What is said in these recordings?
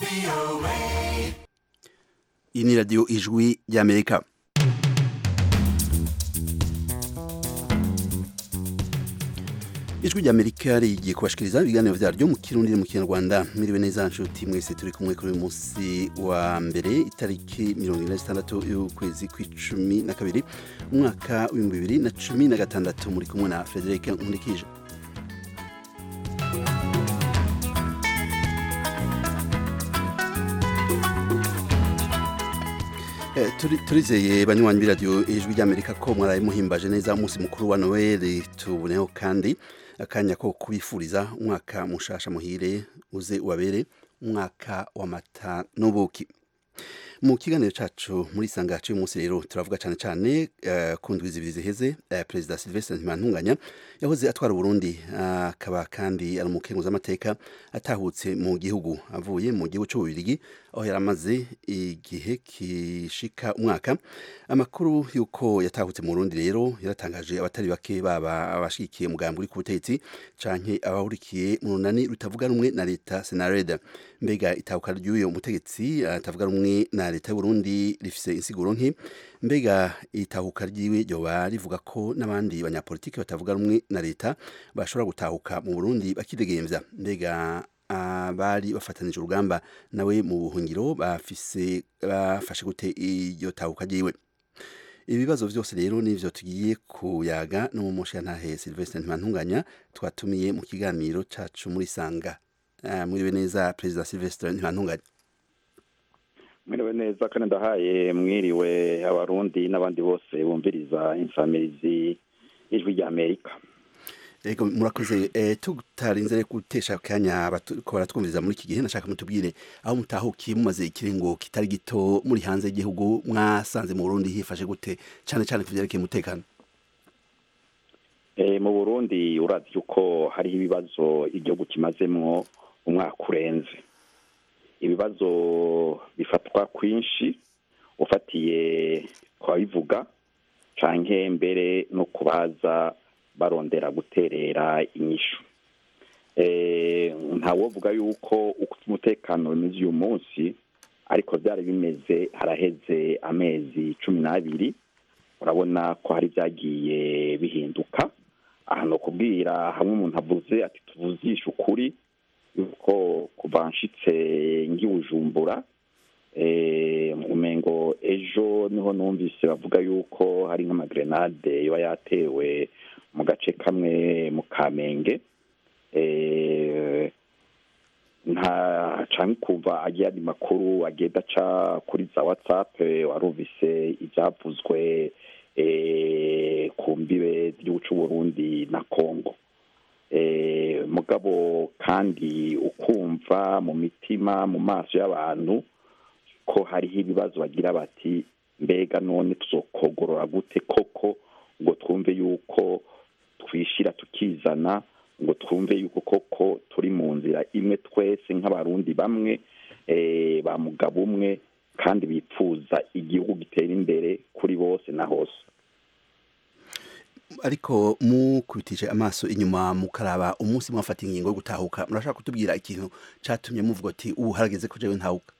iyi ni radiyo ijwi ry'amerika ijwi ry'amerika rigiye kubashikiriza ibiganiro vyaryo mu kirundi no mu kinyarwanda miriwe neza nshuti mwese turi kumwe kuri uyu munsi wa mbere itariki mirongo ine na zitandatu y'ukwezi kw'icumi na kabiri umwaka w'ibihumbi bibiri na cumi na gatandatu muri kumwe na frederic nkurikije turizeye banywanyi b'iradiyo ijwi ry'amerika ko mwaraye muhimbaje neza umunsi mukuru wa noel tuboneho kandi akanya ko kubifuriza umwaka mushasha muhire uze ubabere umwaka w'amata n'ubuki mu kiganiro cacu muri sangacu y'umunsi rero turavuga cyane cyane uh, ku ndwi zibiri ziheze uh, perezida Sylvestre Ntibantunganya yahoze atwara Burundi akaba uh, kandi ari umukenguza amateka atahutse mu gihugu avuye mu gihugu cy'ububirigi aho yaramaze igihe kishika umwaka amakuru y'uko yatahutse mu Burundi rero yaratangaje abatari bake baba abashigikiye umugambi uri ku butegetsi canke abahurikiye mu runani rutavuga rumwe na leta Senareda mbega itahuka ry'uyo mutegetsi atavuga rumwe na leta y'Uburundi rifise insiguro nki mbega itahuka ryiwe ryoba rivuga ko n'abandi banyapolitiki batavuga rumwe na leta bashobora gutahuka mu Burundi bakidegemvya mbega abari bafatanije urugamba nawe mu buhungiro bafise bafashe gute iryo tahuka ryiwe ibibazo vyose rero nivyo tugiye kuyaga no mu mushantahe Sylvestre Ntibantunganya twatumiye mu kiganiro cacu muri sanga uh, mwiriwe neza Perezida Sylvestre Ntibantunganya mwiriwe neza kandi ndahaye mwiriwe abarundi n'abandi bose bumviriza insamirizi ijwi rya amerika ego murakoze eh, tutarinze gutesha akanya ko baratwumviriza muri iki gihe nashaka mutubwire aho mutahukiye mumaze ikiringo kitari gito muri hanze y'igihugu mwasanze mu burundi hifashe gute cyane cyane ku byerekeye umutekano eh, mu burundi urazi yuko hariho ibibazo igihugu kimazemwo umwaka urenze ibibazo bifatwa kwinshi ufatiye kwabivuga canke mbere no kubaza barondera guterera inyishu ntawovuga yuko uko umutekano bimeze uyu munsi ariko byari bimeze haraheze amezi cumi n'abiri urabona ko hari byagiye bihinduka aha ni ukubwira hamwe umuntu avuze ati tuvuzishe ukuri yuko kuva nshitse ngibujumbura umengo ejo niho numvise bavuga yuko hari nk'amagrenade yoba yatewe mu gace kamwe mu kamenge nta canke kuva agiye andi makuru agenda aca kuri za whatsapp warumvise ivyavuzwe ku mbibe z'igihugu c'uburundi na congo mugabo kandi ukumva mu mitima mu maso y'abantu ko hariho ibibazo bagira bati mbega none tuzokogorora gute koko ngo twumve yuko twishira tukizana ngo twumve yuko koko turi mu nzira imwe twese nk'abarundi bamwe ba mugabo umwe kandi bipfuza igihugu gitera imbere kuri bose na hose ariko mukubitije amaso inyuma mukaraba umunsi mwafata ingingo yo gutahuka murashaka kutubwira ikintu catumye muvuga ati ubu harageze ko jewe ntahuka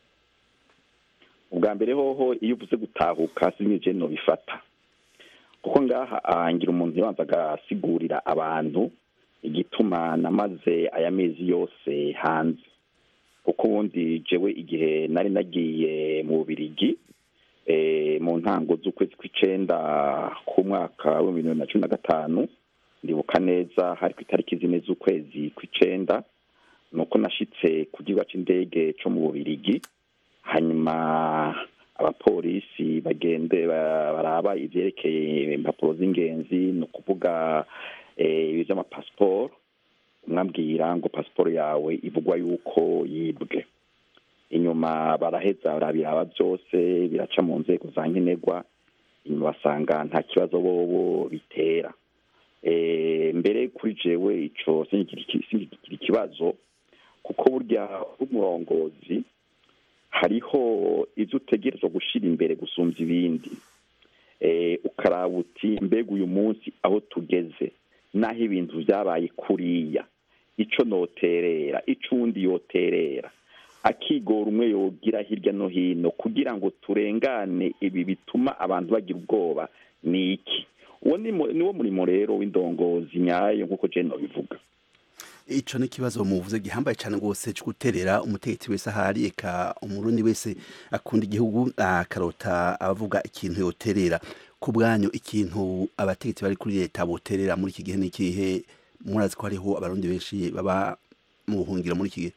ubwa mbere hoho iyo uvuze gutahuka sinije no bifata kuko ngaha ahangira umuntu yabanza agasigurira abantu igituma namaze aya mezi yose hanze kuko ubundi jewe igihe nari nagiye mu bubirigi mu ntango z'ukwezi kw'icenda k'umwaka w'ibihumbi bibiri na cumi na gatanu ndibuka neza hari ku itariki zine z'ukwezi kw'icenda ni uko nashitse ku kibuga c'indege co mu bubirigi hanyuma abapolisi bagende baraba ivyerekeye impapuro z'ingenzi ni ukuvuga ibi vy'amapasiporo umwabwira ngo pasiporo yawe ivugwa yuko yibwe inyuma baraheza barabiraba byose biraca mu nzego za nkenerwa inyuma basanga nta kibazo bobo bitera mbere kuri jewe ico sinigikira ikibazo kuko burya umurongozi hariho ibyo utegerezwa gushyira imbere gusumba ibindi ukaraba uti mbega uyu munsi aho tugeze n'aho ibintu byabaye kuriya icyo noterera icyo undi yoterera akigora umwe yogira hirya no hino kugira ngo turengane ibi bituma abantu bagira ubwoba ni iki uwo ni wo murimo rero w'indongozi nyayo nk'uko jeno bivuga ico ni ikibazo muvuze gihambaye cyane rwose cyo guterera umutegetsi wese ahari eka umurundi wese akunda igihugu akarota abavuga ikintu yoterera ku bwanyu ikintu abategetsi bari kuri leta boterera muri iki gihe n'ikihe murazi ko hariho abarundi benshi baba mu buhungiro muri iki gihe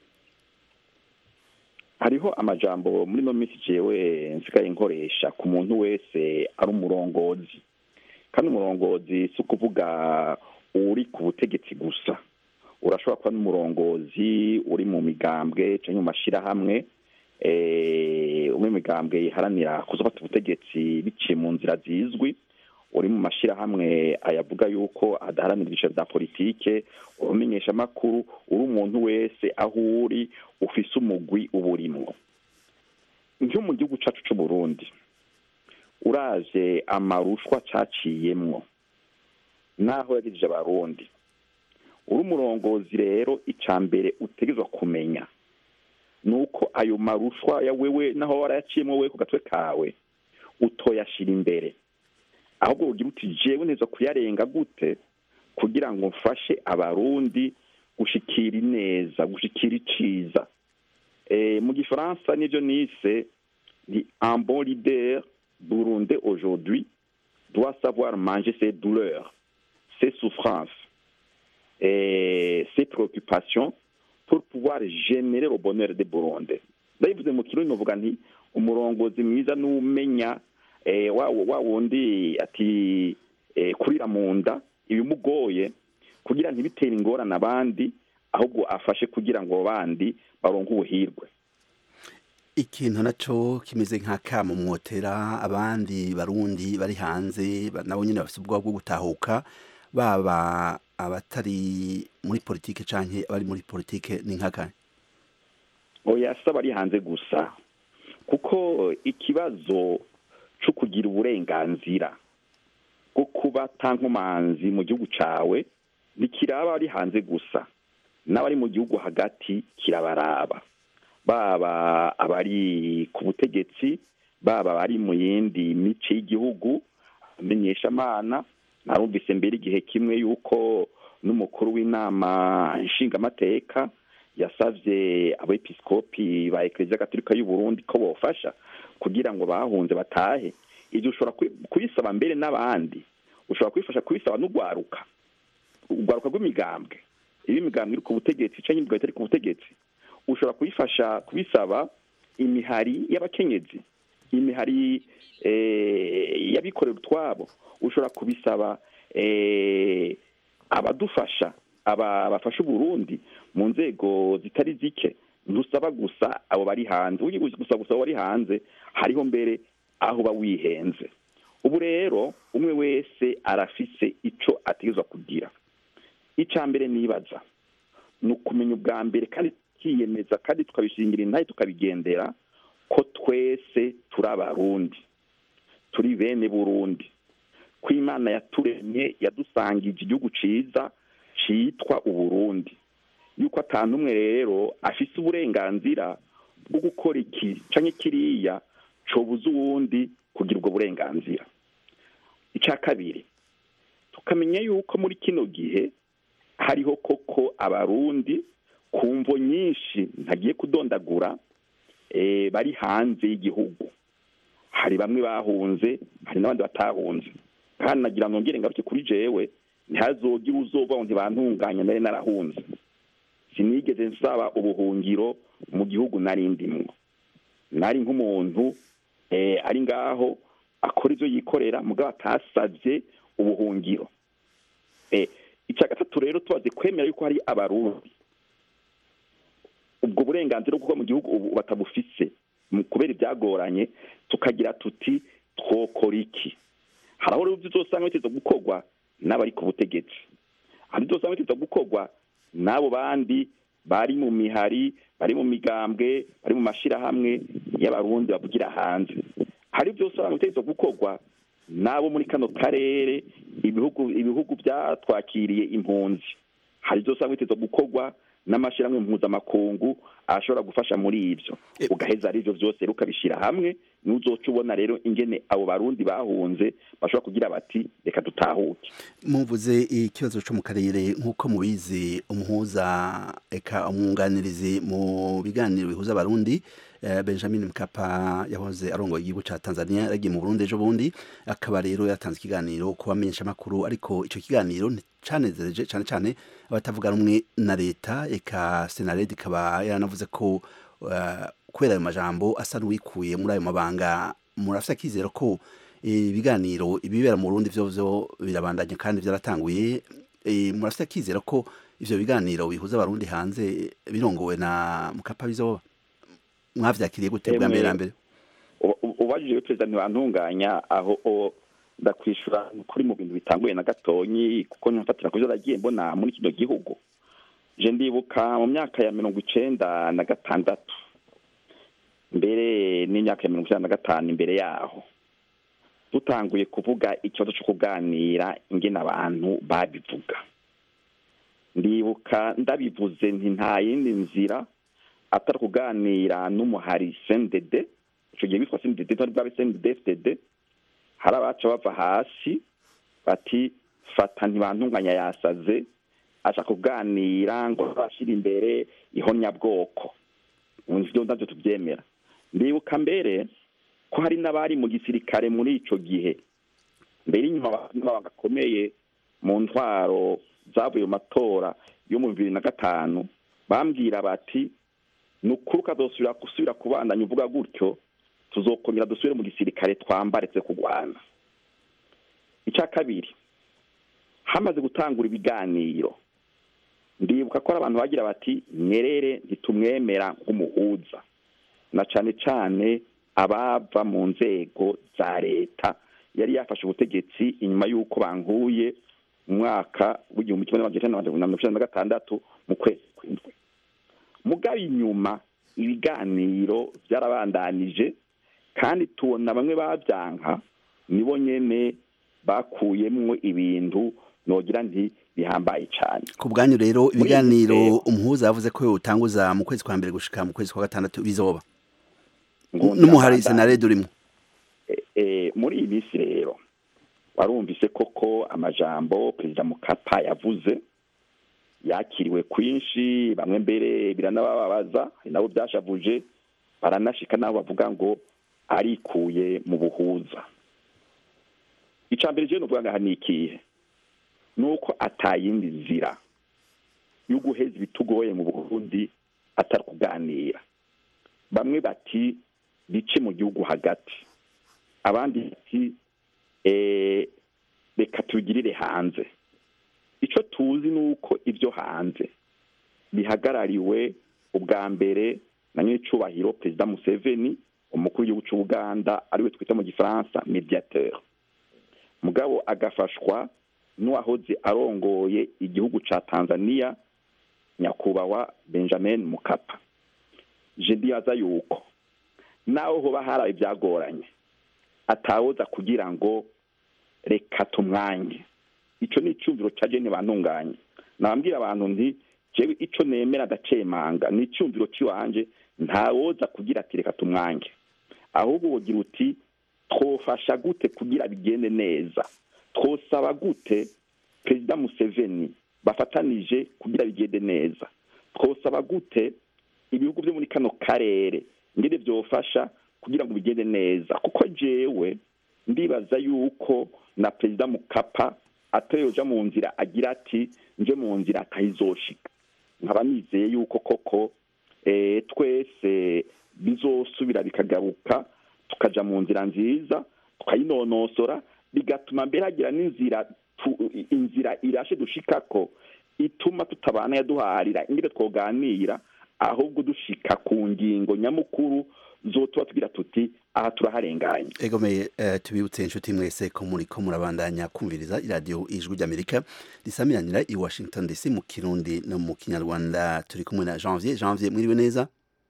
hariho amajambo muri no minsi jewe nsigaye nkoresha ku muntu wese ari umurongozi kandi umurongozi si ukuvuga uri ku butegetsi gusa urashobora kuba n'umurongozi uri mu migambwe cyangwa mu mashyirahamwe umwe mu migambwe iharanira kuzafata ubutegetsi biciye mu nzira zizwi uri mu mashyirahamwe ayavuga yuko adaharanira ibyiciro bya politike urumenyesha amakuru uri umuntu wese aho uri ufise umugwi uburimwo nko mu gihugu cyacu cy'u Burundi uraje amarushwa caciyemwo naho yagejeje abarundi uri umurongozi rero icya mbere utegerezwa kumenya ni uko ayo marushwa ya wewe naho warayaciyemo we ku gatwe kawe utoyashyira imbere ahubwo ugira uti jewe neza kuyarenga gute kugira ngo mfashe abarundi gushikira ineza gushikira iciza mu gifaransa nibyo nise ni un bon leader burunde aujourd'hui doit savoir manger ses douleurs ses souffrances et ses préoccupations pour pouvoir générer le bonheur de Burundi ndabivuze mu kirundi novuga nti umurongozi mwiza n'umenya wa wundi ati kurira mu nda ibimugoye kugira ntibitere ingorane abandi ahubwo afashe kugira ngo bandi baronke ubuhirwe ikintu nacyo kimeze nk'akamo mwotera abandi barundi bari hanze nabo nyine bafite ubwoba bwo gutahuka baba abatari muri politike cyangwa abari muri politike ni nk'akanya oya si abari hanze gusa kuko ikibazo cyo kugira uburenganzira bwo kuba nkomanzi mu gihugu cyawe ntikiraba ari hanze gusa n'abari mu gihugu hagati kirabaraba baba abari ku butegetsi baba abari mu yindi mice y'igihugu amenyeshamana narumvise mbere igihe kimwe yuko n'umukuru w'inama nshingamateka yasabye abepiskopi ba ekereziya gatolika y'u Burundi ko bofasha kugira ngo bahunze batahe ibyo ushobora kubisaba mbere n'abandi ushobora kubifasha kubisaba n'urwaruka urwaruka rw'imigambwe iyo imigambwe iri ku butegetsi cyangwa imigambwe itari ku butegetsi ushobora kubifasha kubisaba imihari y'abakenyezi imihari y'abikorera utwabo ushobora kubisaba abadufasha bafasha uburundi mu nzego zitari zike ntusaba gusa abo bari hanze ugiye gusa gusa bari hanze hariho mbere aho uba wihenze ubu rero umwe wese arafise icyo ategerezwa kugira icya mbere nibaza ni ukumenya ubwa mbere kandi tukiyemeza kandi tukabishingira intahe tukabigendera ko twese turi abarundi turi bene burundi ko imana yaturemye yadusangije igihugu cyiza cyitwa uburundi yuko atanu umwe rero afise uburenganzira bwo gukora iki cyangwa kiriya cobuza uwundi kugira ubwo burenganzira icya kabiri tukamenya yuko muri kino gihe hariho koko abarundi ku mvo nyinshi ntagiye kudondagura bari hanze y'igihugu hari bamwe bahunze hari n'abandi batahunze kandi nagira ngo ngere ngaruke kuri jewe ntihazogire uzoba ngo ntibantunganye nari narahunze sinigeze nsaba ubuhungiro mu gihugu nari ndimwo nari nk'umuntu ari ngaho akora ibyo yikorera mugabo atasabye ubuhungiro icya gatatu rero tubaze kwemera yuko hari abarundi ubwo burenganzira bwo kuba mu gihugu ubu batabufise kubera ibyagoranye tukagira tuti twokora iki hari aho rero uzosanga biteza gukorwa n'abari ku butegetsi hari ibyo usanga biteza gukorwa n'abo bandi bari mu mihari bari mu migambwe bari mu mashyirahamwe y'abarundi bavugira hanze hari ibyo usanga biteza gukorwa n'abo muri kano karere ibihugu ibihugu byatwakiriye impunzi hari ibyo usanga biteza gukorwa n'amashyirahamwe mpuzamakungu ashobora gufasha muri ibyo E- ugaheza ari byo byose rero ukabishyira hamwe n'uzoca ubona rero ingene abo barundi bahunze bashobora kugira bati reka dutahuke muvuze ikibazo cyo mu karere nk'uko mubizi umuhuza eka umwunganirizi mu biganiro bihuza abarundi eh, benjamin mkapa yahoze arongoye igihugu ca tanzania yaragiye mu burundi ejo bundi akaba rero yatanze ikiganiro ku bamenyeshamakuru ariko ico kiganiro canezereje cane cane abatavuga rumwe na leta eka senared ikaba yaranavuze ko eh, kubera ayo majambo asa n'uwikuye muri ayo mabanga murafise akizero ko ibiganiro ibibera mu Burundi vyo vyo birabandanya kandi vyaratanguye e, murafite akizera ko ivyo biganiro bihuza abarundi hanze birongowe na mukapa bizoba mwavyakiriye gute bwa mbere na mbere Uba- uba- ubajije perezida ntibantunganya aho o- ndakwishura kuri mu bintu bitanguye na gatonyi kuko nyafatira ku byo nagiye mbona muri kino gihugu je ndibuka mu myaka ya mirongo icenda na gatandatu mbere n'imyaka ya mirongo icenda na gatanu imbere yaho dutanguye kuvuga ikibazo cyo kuganira ingene abantu babivuga ndibuka ndabivuze nti nta yindi nzira atari kuganira n'umuhari sendede ico gihe bitwa sendede ntari bwabe sendede fdd hari abaca bava hasi bati fata ntibantunganya yasaze aca kuganira ngo bashyira imbere ihonyabwoko ivyo navyo tuvyemera ndibuka mbere ko hari n'abari mu gisirikare muri ico gihe mbere inyuma bagakomeye mu ntwaro zavuye mu matora yo mu bibiri na gatanu bambwira bati ni ukuri ukazosubira gusubira kubandanya uvuga gutyo tuzokongera dusubire mu gisirikare twambaretse kurwana icya kabiri hamaze gutangura ibiganiro ndibuka ko hari abantu bagira bati nyerere ntitumwemera nk'umuhuza na cane cane abava mu nzego za leta yari yafashe ubutegetsi inyuma y'uko bankuye mu mwaka w'igihumbi kimwe n'amajana icenda na mirongo icenda na gatandatu mu kwezi kw'indwi mugabo inyuma ibiganiro byarabandanije kandi tubona bamwe babyanka nibo nyene bakuyemwo ibintu nogira nti bihambaye cyane ku bwanyu rero Muri ibiganiro ivyo- umuhuza yavuze ko yotanguza mu kwezi kwa mbere gushika mu kwezi kwa gatandatu bizoba ngo n'umuhari ndabandanya. senared urimo Eh, eh, muri iyi minsi rero warumvise koko amajambo perezida mukapa yavuze yakiriwe kwinshi bamwe mbere biranabababaza hari nabo byashavuje baranashika nabo bavuga ngo arikuye mu buhuza icya mbere je novuga ngaha ni ikihe ni uko atayindi nzira yo guheza ibitugoye mu burundi atari kuganira bamwe bati bice mu gihugu hagati abandi bati eh, reka tubigirire hanze icyo tuzi ni uko ibyo hanze bihagarariwe ubwa mbere na nyir'icyubahiro perezida museveni umukuru w'igihugu cy'ubuganda ariwe twita mu gifaransa mediateur mugabo agafashwa n'uwahoze arongoye igihugu cya tanzania nyakubahwa benjamin mukapa je ndibaza yuko naho hoba haraye ibyagoranye atawoza kugira ngo reka tumwange icyo ni icyumviro cya jene bantunganye nabambwira abantu nti jewe icyo nemera ndacemanga ni icyumviro cy'iwanje ntawoza kugira ati reka tumwange ahubwo wogira uti twofasha gute kugira bigende neza twosaba gute perezida museveni bafatanije kugira bigende neza twosaba gute ibihugu byo muri kano karere ngene byofasha kugira ngo bigende neza kuko jewe ndibaza yuko na perezida mukapa atayoja mu nzira agira ati nje mu nzira atayizoshika nkaba nizeye yuko koko eh, twese bizosubira bikagaruka tukaja mu nzira nziza tukayinonosora bigatuma mbere hagira n'inzira tu- inzira irashe dushikako ituma tutabana yaduharira ingene twoganira ahubwo dushika ku ngingo nyamukuru zotuba tugira tuti aha turaharenganye egomeye eh, tubibutse inshuti mwese ko muri ko murabandanya kumviriza iradiyo ijwi ry'amerika risamiranira i washington dc mu kirundi no mu kinyarwanda turi kumwe na janvier janvier mwiriwe neza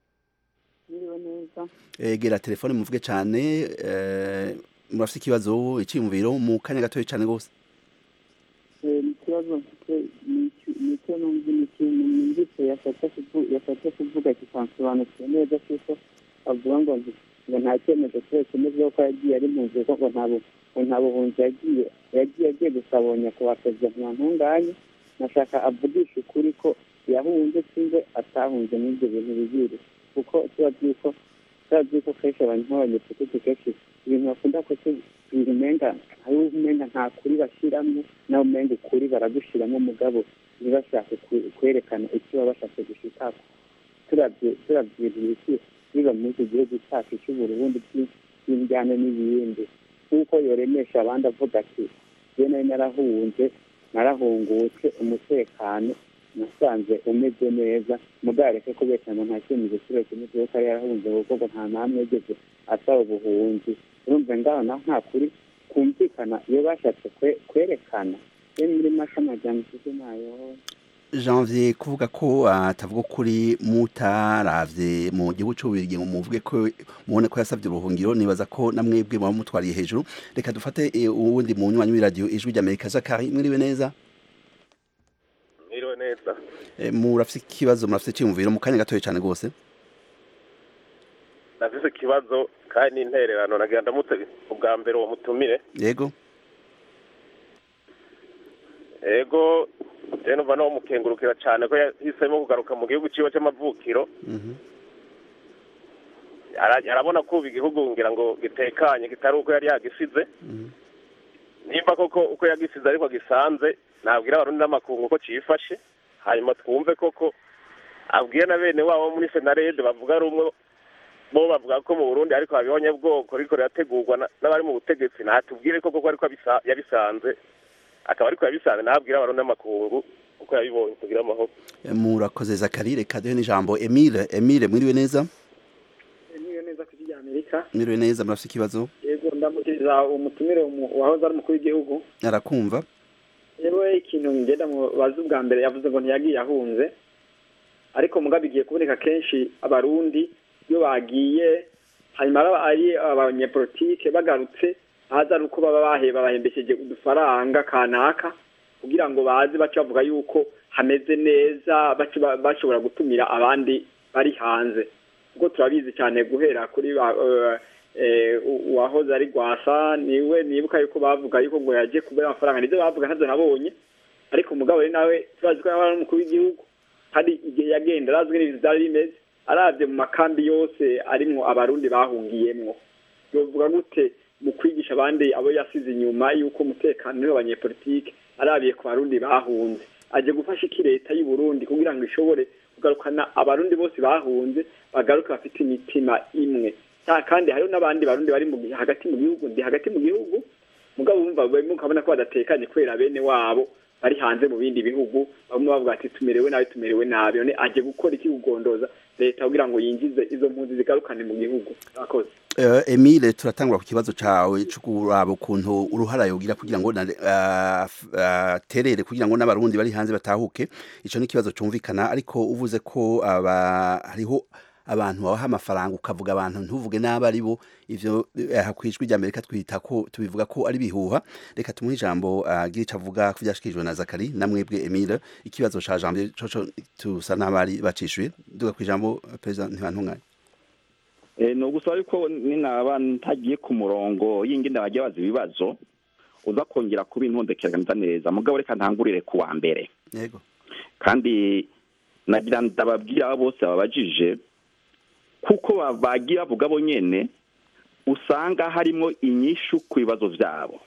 Mwiriwe neza egera telefone muvuge cyane eh, murafite ikibazo icyiyumviro mu kanya gatoya cyane rwose Eh, ni ikibazo mfite ni iki- nicyo numva ni ikintu numvise yashatse kuvu- yashatse kuvuga kikansobanukiwe neza kuko avuga ngo nzi- ngo nta cyemezo cyose kimeze ko yagiye ari mu nzu ngo nta bu- ngo nta buhunzi yagiye yagiye agiye gusabonye ku baperezida ntantunganye nashaka avugisha ukuri ko yahunze sinze atahunze n'ibyo bintu bibiri kuko tuba byuko tuba byuko kenshi abantu nk'abanyepolitiki kenshi ibintu bakunda kuko ibintu umenga hariho umenga nta kuri bashyiramo nawe umenga ukuri baragushyiramo mugabo ntibashake ku- kwerekana icyo baba bashatse gushikako turabye turabye ibiki biba muri iki gihugu cyacu cy'uburundi by'indyane n'ibindi nk'uko yoremesha abandi avuga ati je nari narahunze narahungutse umutekano nasanze umeze neza mugareke kubeshya ngo nta cyemezo kiba kimeze kuko yari yarahunze kuko ngo nta namwe yigeze asaba ubuhunzi urumva ngaho naho nta kuri kumvikana iyo bashatse kwe- kwerekana ye muri masha amajyambere mfite nayo janvier kuvuga ko atavuga ukuri mutaravye mu gihugu c'ububirigi ngo muvuge ko mubone ko yasavye ubuhungiro nibaza ko namwebwe muba mutwariye hejuru reka dufate eh, uwundi munywanyi w'iradiyo ijwi ry'amerika zakari mwiriwe neza Mwiriwe neza Eh, murafise ikibazo murafise iciyumviro mu kanya gatoya cane rwose nafise ikibazo kandi n'intererano nagira ndamutse ubwa mbere uwo mutumire yego ego rero numva no mukengurukira cyane ko yahisemo kugaruka mu gihugu ciwe c'amavukiro Mhm. Ara- arabona ko ubu igihugu ngira ngo gitekanye kitari uko yari yagisize Mhm. nimba koko uko yagisize ariko gisanze nabwira abarundi n'amakungu ko cifashe hanyuma twumve koko abwiye na bene wabo muri senarede bavuga rumwe bo bavuga ko mu burundi ariko habibonye bwoko ariko rirategurwa na- n'abari mu butegetsi natubwire koko ko ariko abisa- yabisanze akaba ariko yabisanze nabwira abarundi n'amakungu uko yabibonye kugira amahoro Eh, murakoze zakari reka duhe n'ijambo emile emile mwiriwe neza niyo neza ku rya amerika mwiriwe neza murafise ikibazo yego ndamukiriza umutumire umu- wahoze ari umukuru w'igihugu arakumva yewe ikintu ngenda mubaza ubwa mbere yavuze ngo ntiyagiye ahunze ariko mugabo bigiye kuboneka kenshi abarundi iyo bagiye hanyuma araba ari abanyepolitike bagarutse haza ari uko baba baheba bahembesheje udufaranga kanaka kugira ngo baze bace bavuga yuko hameze neza bace ba- bashobora gutumira abandi bari hanze kuko turabizi cyane guhera kuri ba eh, eh, u- uwahoze ari rwasa niwe nibuka yuko bavuga yuko ngo yaje kubera amafaranga nibyo bavuga ntabyo nabonye ariko umugabo we nawe turazi ko yaba ari umukuru w'igihugu hari igihe yagenda arazwi n'ibintu byari bimeze arabye mu makambi yose arimwo abarundi bahungiyemwo yovuga gute mu kwigisha abandi abo yasize inyuma y'uko umutekano uriho abanyepolitike arabiye ku barundi bahunze aje gufasha iki leta y'u Burundi kugira ngo ishobore kugarukana abarundi bose bahunze bagaruke bafite imitima imwe Ta- kandi hariho n'abandi barundi bari mu gi- hagati mu gihugu ndi hagati mu gihugu mugabo bumva bamwe ukabona ko badatekanye kubera bene wabo bari hanze mu bindi bihugu bamwe bavuga ati tumerewe nabi tumerewe nabi none aje gukora iki kugondoza leta kugira ngo yinjize izo mpunzi zigarukane mu gihugu akoze Eh, Emile turatangura ku kibazo cawe cyo kuraba ukuntu uruhara yogira kugira ngo na- ah, f- ah, terere kugira ngo n'abarundi bari hanze batahuke ico ni ikibazo cumvikana ariko uvuze ko aba hariho abantu babaha amafaranga ukavuga abantu ntuvuge n'abo ari bo ivyo eh, kwijwi rya Amerika twita ko tubivuga ko ari bihuha reka tumuhe ijambo agira ico avuga ku vyashikirijwe na Zakari na mwebwe Emile ikibazo ca Janvier coco tusa n'abari bacishuye duga ku ijambo President Ntibantunganye Eh, ni ugusaba yuko ninaba ntagiye ku murongo y'ingene bajya baza ibibazo uza kongera kuba intondekeraganiza neza mugabo reka ntangurire ku wa mbere yego kandi nagira ndababwira abo bose babajije kuko ba- bagiye bavuga bo nyene usanga harimo inyishu ku bibazo vyabo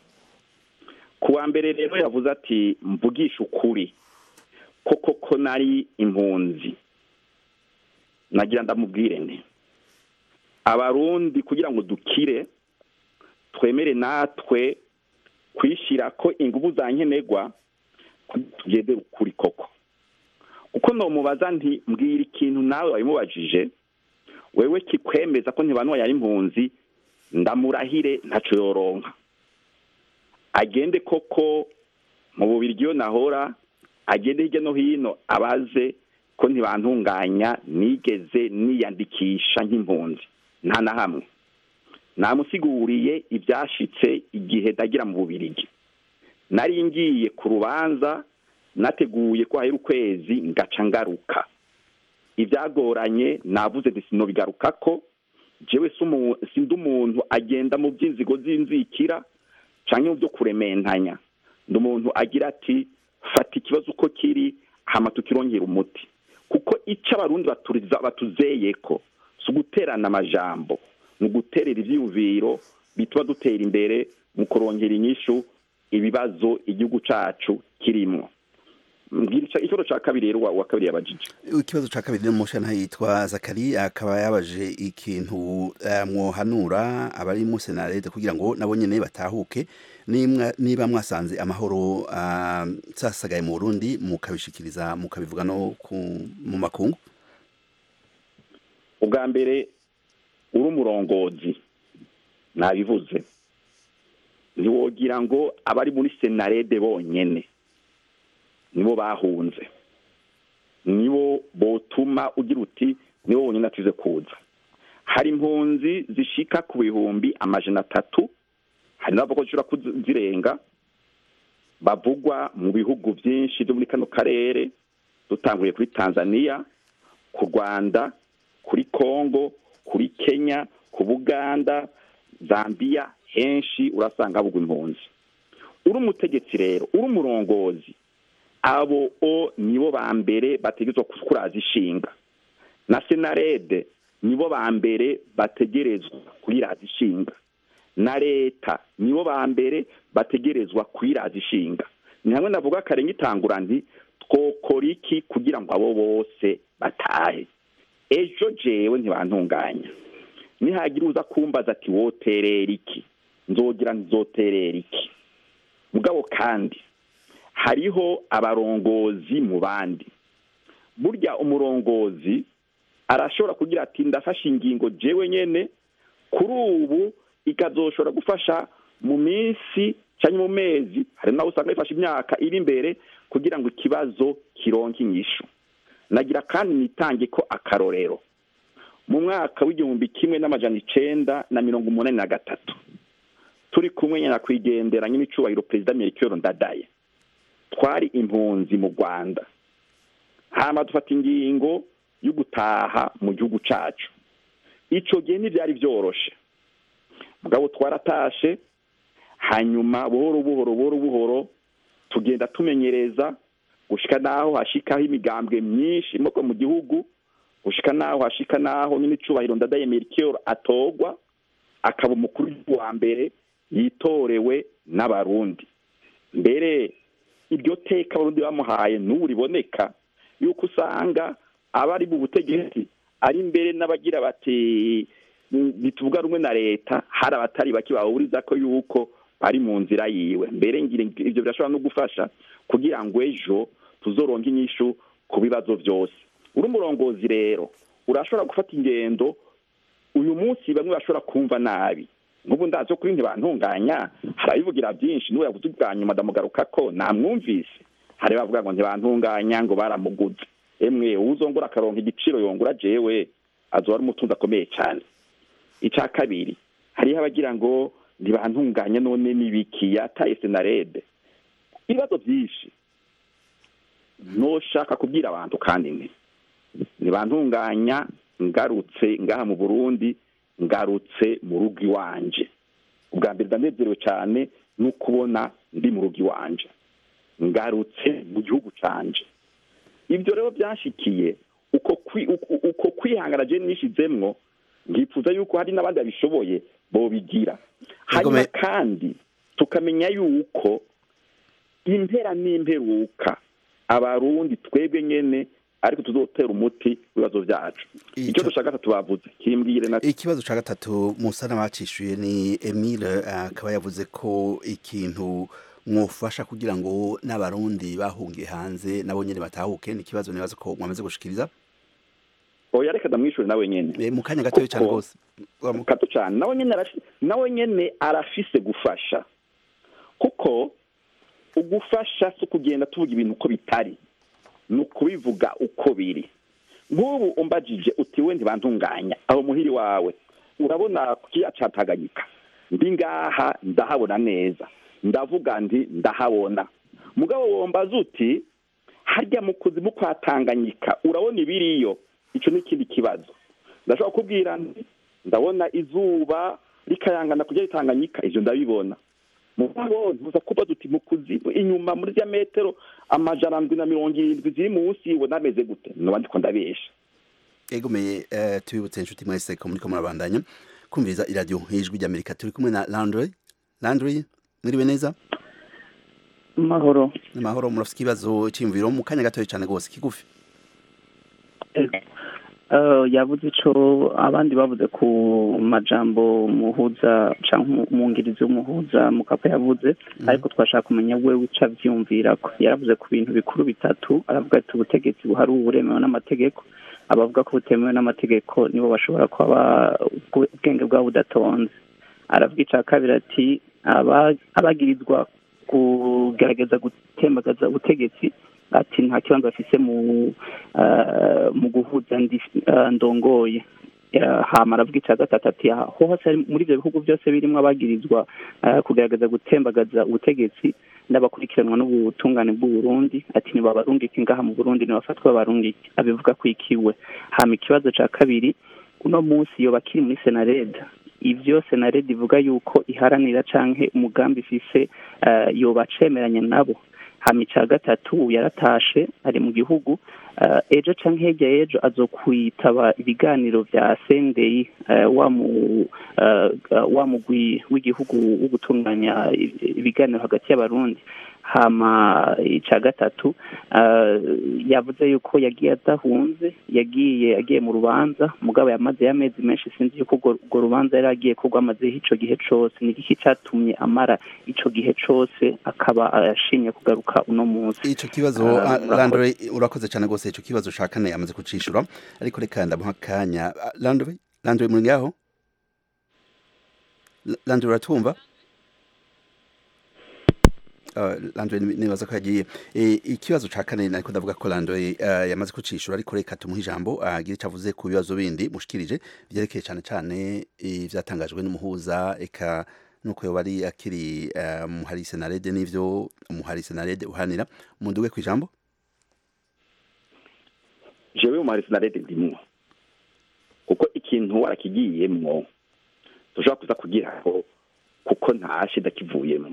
ku wa mbere rero yavuze ati mvugisha ukuri koko ko nari impunzi nagira ndamubwire nti abarundi kugira ngo dukire twemere natwe kwishyira ko ingufu za nkenerwa tugeze ukuri koko uko nomubaza nti mbwira ikintu nawe wabimubajije wewe kikwemeza ko ntibanuwa yari impunzi ndamurahire ntaco yoronka agende koko mu bubirigi iyo nahora agende hirya no hino abaze ko ntibantunganya nigeze niyandikisha nk'impunzi nta na hamwe namusiguriye ibyashitse igihe ndagira mu bubirigi nari ngiye ku rubanza nateguye ko hahera ukwezi ngaca ngaruka ibyagoranye navuze nti sinobigaruka ko jewe sindi umuntu agenda mu by'inzigo z'inzikira cyangwa mu byo kurementanya ndi umuntu agira ati fata ikibazo uko kiri hama tukirongera umuti kuko icyo abarundi batuzeye ko si uguterana amajambo ni uguterera ibyiyumviro bituma dutera imbere mu kurongera inyishu ibibazo igihugu cyacu kirimo ikibazo cya kabiri rero wa kabiri yabajije ikibazo cya kabiri n'umushana yitwa zakari akaba yabaje ikintu mwohanura abari mu senarete kugira ngo nabo nyine batahuke niba mwasanze amahoro sasagaye mu burundi mukabishikiriza mukabivuga no mu makungu ubwa mbere uri umurongozi nabivuze ntiwogira ngo abari muri senarede bonyine nibo bahunze nibo botuma ugira uti nibo bonyine atize kuza hari impunzi zishika ku bihumbi amajana atatu hari n'abavuga ko zishobora kuzirenga bavugwa mu bihugu byinshi byo muri kano karere dutanguye kuri tanzania ku rwanda kuri congo kuri kenya ku buganda zambia henshi urasanga havugwa impunzi uri umutegetsi rero uri umurongozi abo o nibo ba mbere bategerezwa kuraza ishinga na senarede nibo ba mbere bategerezwa kuyiraza ishinga na leta nibo ba mbere bategerezwa kuyiraza ishinga ni hamwe navuga karenga itangura nti twokora iki kugira ngo abo bose batahe ejo jewe ntibantunganya nihagira uza kumbaza ati woterera iki nzogira nzoterera iki mugabo kandi hariho abarongozi mu bandi burya umurongozi arashobora kugira ati ndafashe ingingo jewe nyene kuri ubu ikazoshobora gufasha mu minsi cyangwa mu mezi hari naho usanga bifashe imyaka iri imbere kugira ngo ikibazo kironke inyishu nagira kandi nitange ko akarorero mu mwaka w'igihumbi kimwe n'amajana icenda na mirongo umunani na gatatu turi kumwe nyakwigendera nyir'icyubahiro perezida melchior ndadaye twari impunzi mu rwanda hama dufata ingingo yo gutaha mu gihugu cyacu icyo gihe ntibyari byoroshe mugabo twaratashe hanyuma buhoro buhoro buhoro buhoro tugenda tumenyereza gushika naho hashikaho imigambwe myinshi imoko mu gihugu gushika naho hashika naho nyine icubahiro ndadaye melchior atogwa akaba umukuru wa mbere yitorewe n'abarundi mbere iryo teka abarundi bamuhaye n'ubu riboneka yuko usanga abari mu butegetsi ari mbere n'abagira bati bituvuga rumwe na leta hari abatari bake bahuriza ko yuko bari mu nzira yiwe mbere ngira ibyo birashobora no gufasha kugira ngo ejo tuzoronke inyishu ku bibazo byose uri umurongozi rero urashobora gufata ingendo uyu munsi bamwe bashobora kumva nabi nk'ubu ndazi kuri ntibantunganya hari abivugira byinshi n'ubu yavuze ubwa nyuma ndamugaruka ko namwumvise hari bavuga ngo ntibantunganya ngo baramuguze emwe uzongora akaronka igiciro yongura jewe azoba ari umutunzi akomeye cyane icya kabiri hariho abagira ngo ntibantunganya none n'ibiki yataye senarede ibibazo byinshi ntushaka kubwira abantu kandi ni ntibantunganya ngarutse ngaha mu burundi ngarutse mu rugo iwanje ubwa mbere ndanezerewe cyane no kubona ndi mu rugo iwanje ngarutse mu gihugu canje ibyo rero byashikiye uko kwihangana je nishizemwo ngifuza yuko hari n'abandi babishoboye bobigira hanyuma kandi tukamenya yuko impera n'imperuka abarundi twebwe nyene ariko tuzotera umuti ibibazo byacu icyo dushaka gatatu bavuze kimbwire na ikibazo ca gatatu musa n'abacishuye ni Emile akaba yavuze ko ikintu mwofasha kugira ngo n'abarundi bahungiye hanze nabo nyene batahuke ni ikibazo nibaza ko mwamaze gushikiriza oya reka ndamwishure nawe nyene mu kanya gatoya cyane rwose gato cyane nawe nyene nawe nyene arafise gufasha kuko ugufasha si ukugenda tuvuga ibintu uko bitari ni ukubivuga uko biri nk'ubu umbajije uti we ntibantunganya aho muhiri wawe urabona ku kiya ca tanganyika ndi ngaha ndahabona neza ndavuga ndi ndahabona mugabo wombaza uti harya mu kuzimu kwa tanganyika urabona ibiriyo icyo ni ikindi kibazo ndashobora kubwira nti ndabona izuba rikayangana kujya ritanganyika ibyo ndabibona mugabo ntuza kuba duti mu kuzimu inyuma muri za metero amajana andwi na mirongo irindwi ziri munsi ubona ameze gute noba ndiko ndabesha egomeye eh, tubibutse inshuti mwese ko muriko murabandanya kumviriza iradiyo ijwi ry'amerika turi kumwe na landry landry mwiriwe neza mahoro amahoro murafite ikibazo cyiyumviro mu kanya gatoya cyane rwose kigufi yavuze ico abandi bavuze ku majambo muhuza canke umwungirizi w'umuhuza mukapa yavuze ariko twashaka kumenya wewe ico avyumvirako yaravuze ku bintu bikuru bitatu aravuga ati ubutegetsi buhari ubu buremewe n'amategeko abavuga ko butemewe n'amategeko nibo bashobora kuba ubwenge bwabo budatonze aravuga ica kabiri ati abagirizwa kugerageza gutembagaza ubutegetsi ati nta kibanza bafise mu mu guhuza ndongoye hama aravuga icya gatatu ati ho hose muri ibyo bihugu byose birimo abagirizwa kugerageza gutembagaza ubutegetsi n'abakurikiranwa n'ubutungane bw'uburundi ati nibabarungike ngaha mu burundi nibafatwe babarungike abivuga ko ikiwe hama ikibazo cya kabiri uno munsi iyo bakiri muri senareda ibyo senareda ivuga yuko iharanira canke umugambi ifise yoba acemeranya nabo hama icya gatatu yaratashe ari mu gihugu ejo cyangwa hirya y'ejo azokwitaba ibiganiro bya sendeyi wa mugwi w'igihugu wo gutunganya ibiganiro hagati y'abarundi hama icya gatatu yavuze yuko yagiye adahunze yagiye agiye mu rubanza mugabo yamaze y'amezi menshi sinzi yuko urwo rubanza yari agiye ko rwamazeho icyo gihe cyose ni iki cyatumye amara icyo gihe cyose akaba ashimye kugaruka uno munsi icyo kibazo landore urakoze cyane rwose icyo kibazo ushaka nawe yamaze kucishura ariko reka ndamuha akanya landore landore muri ngaho landore uratwumva landwe nibaza ko yagiye ikibazo ca kane nariko ndavuga ko landwe yamaze kucishura ariko reka tumuha ijambo agira icyo avuze ku bibazo bindi mushikirije vyerekeye cane cane ivyatangajwe n'umuhuza eka nuko yoba ari akiri muhari senarede n'ivyo umuhari senarede uhanira munduge ku ijambo jewe umuhari senarede ndimwo kuko ikintu warakigiyemwo dushobora kuza kugira ngo kuko ntashe ndakivuyemwo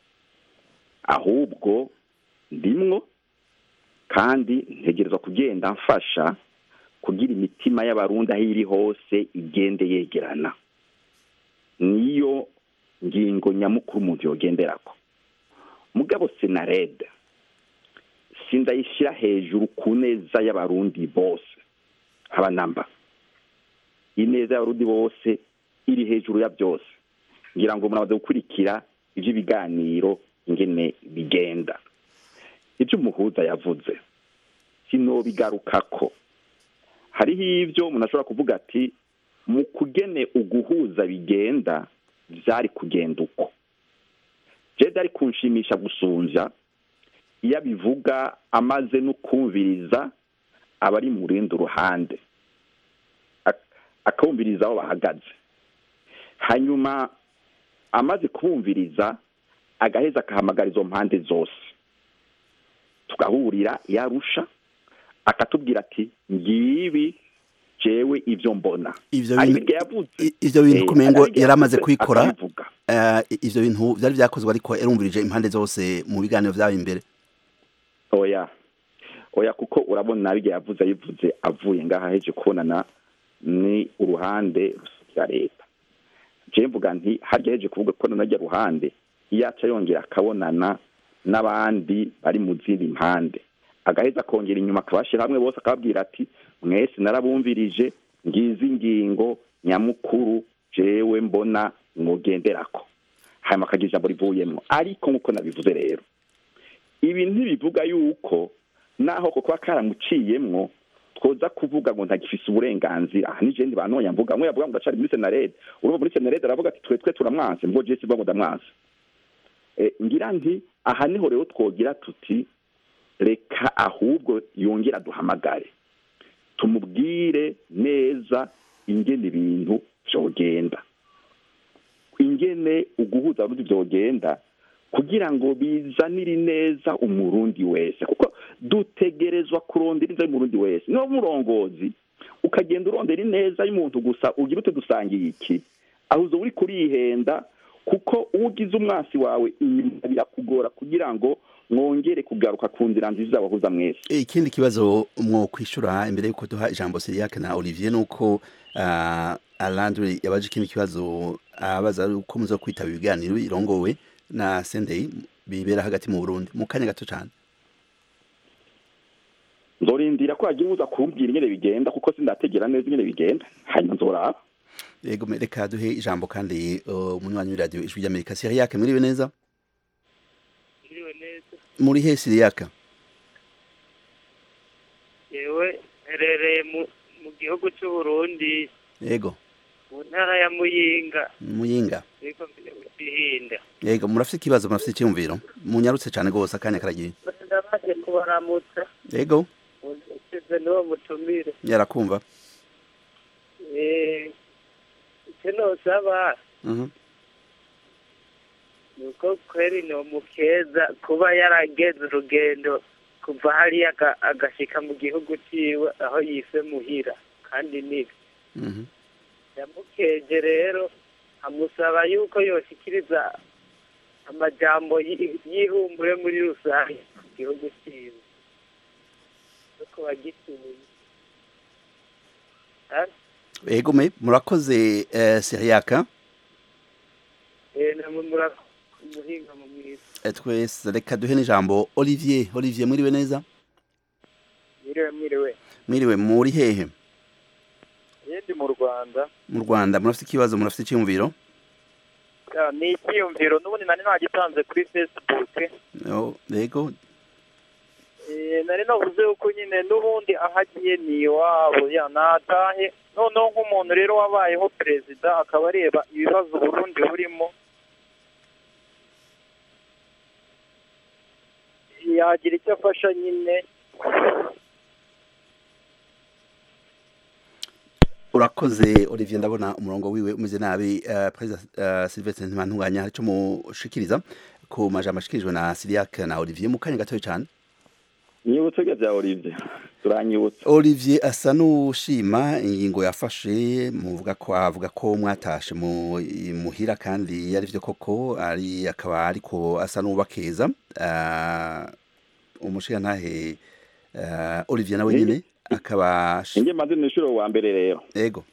ahubwo ndimwo kandi ntegerezwa kugenda mfasha kugira imitima y'abarundi aho iri hose igende yegerana niyo ngingo nyamukuru umuntu yogenderako mugabo senarede sindayishyira hejuru ku neza y'abarundi bose abanamba ineza y'abarundi bose iri hejuru ya byose ngira ngo murabaze gukurikira iby'ibiganiro ingene bigenda ibyo umuhuza yavuze sinobigarukako hariho ibyo umuntu ashobora kuvuga ati mu kugene uguhuza bigenda byari kugenda uko jeda ari kunshimisha gusunja iyo abivuga amaze no kumviriza abari mu rundi ruhande akabumviriza aho bahagaze hanyuma amaze kubumviriza agaheza akahamagara izo mpande zose tugahurira yarusha akatubwira ati ngibi jewe ibyo mbona ivyo bintu kumengo yari amaze kwikora ivyo bintu vyari vyakozwe ariko yarumvirije impande zose mu biganiro vyaba imbere oya oya kuko urabona nabirya yavuze ayivuze avuye ngaha heje kubonana ni uruhande rusukira leta je mvuga nti harya heje kuvuga ko nanajya ruhande yaca yongera akabonana n'abandi bari mu zindi mpande agaheza akongera inyuma akabashyira hamwe bose akababwira ati mwese narabumvirije ngizi ingingo nyamukuru jewe mbona mugenderako hanyuma akagira ijambo rivuyemo ariko nk'uko nabivuze rero ibi ntibivuga yuko naho ko kuba karamuciyemwo twoza kuvuga ngo ntagifise uburenganzira aha nije ndi bantu mvuga mwe yavuga ngo ndacari muri senarede urumva muri senarede aravuga ati twe twe turamwanse mbwo je sivuga ngo ndamwanse ngira nti aha niho rero twogira tuti reka ahubwo yongera duhamagare tumubwire neza ingene ibintu vyogenda ingene uguhuza abarundi vyogenda kugira ngo bizanire neza umurundi wese kuko dutegerezwa kurondera ineza y'umurundi wese niba murongozi ukagenda urondera ineza y'umuntu gusa ugira ute dusangiye iki aho uzo uri kurihenda kuko uwo ugize umwasi wawe inyuma birakugora kugira ngo mwongere kugaruka ku nzira nziza wahuza mwese ikindi kibazo mwo kwishura imbere yuko duha ijambo Siriake na Olivier nuko uh, Alandre yabaje ikindi kibazo abaza uh, uko muzo kwitaba ibiganiro irongowe na Sendei bibera hagati mu Burundi mu kanya gato cyane nzorindira ko hagira uza kumbwira ingene bigenda kuko sindategera neza ingene bigenda hanyuma nzoraba yego reka duhe ijambo kandi umunywanyi w'iradiyo ijwi ry'amerika Siriake mwiriwe neza muri he Siriake yewe herereye mu gihugu cy'u Burundi yego mu ntara ya muyinga muyinga ariko bihinda yego murafite ikibazo murafite icyumviro munyarutse cyane rwose akanya karagiye ndabaje kubaramutsa yego usize n'uwo mutumire yarakumva icyo nosaba ni uko kweri ni umukeza kuba yarageze urugendo kuva hariya agashyika mu gihugu cyiwe aho yise muhira kandi nibi yamukeje rero amusaba yuko yoshyikiriza amajambo yihumbure muri rusange ku gihugu cyiwe no ku bagituye ego me murakoze siriyaka namwe muramuhinga mu mwiza twese reka duhe n'ijambo olivier olivier mwiriwe neza mwiriwe mwiriwe mwiriwe muri hehe ndi mu rwanda mu rwanda murafite ikibazo murafite icyumviro ni icyiyumviro n'ubundi nari nagitanze kuri facebook yego nari navuze yuko nyine n'ubundi aho agiye ni iwabo ya natahe noneho nk'umuntu rero wabayeho perezida akaba areba ibibazo uburundi burimo yagira icyo afasha nyine urakoze olivier ndabona umurongo wiwe umeze nabi perezida silvestre ntibantunganya hari icyo mushikiriza ku majambo ashikirijwe na siriake na olivier mu kanya gatoya cyane nyibutse bya olivier turanyibutse olivier asa n'ushima ingingo yafashe muvuga ko avuga ko mwatashe muhira kandi yari byo koko ari akaba ariko asa n'ubakeza umushirantahe olivier nawe nyine akaba inge maze ni inshuro wa mbere rero yego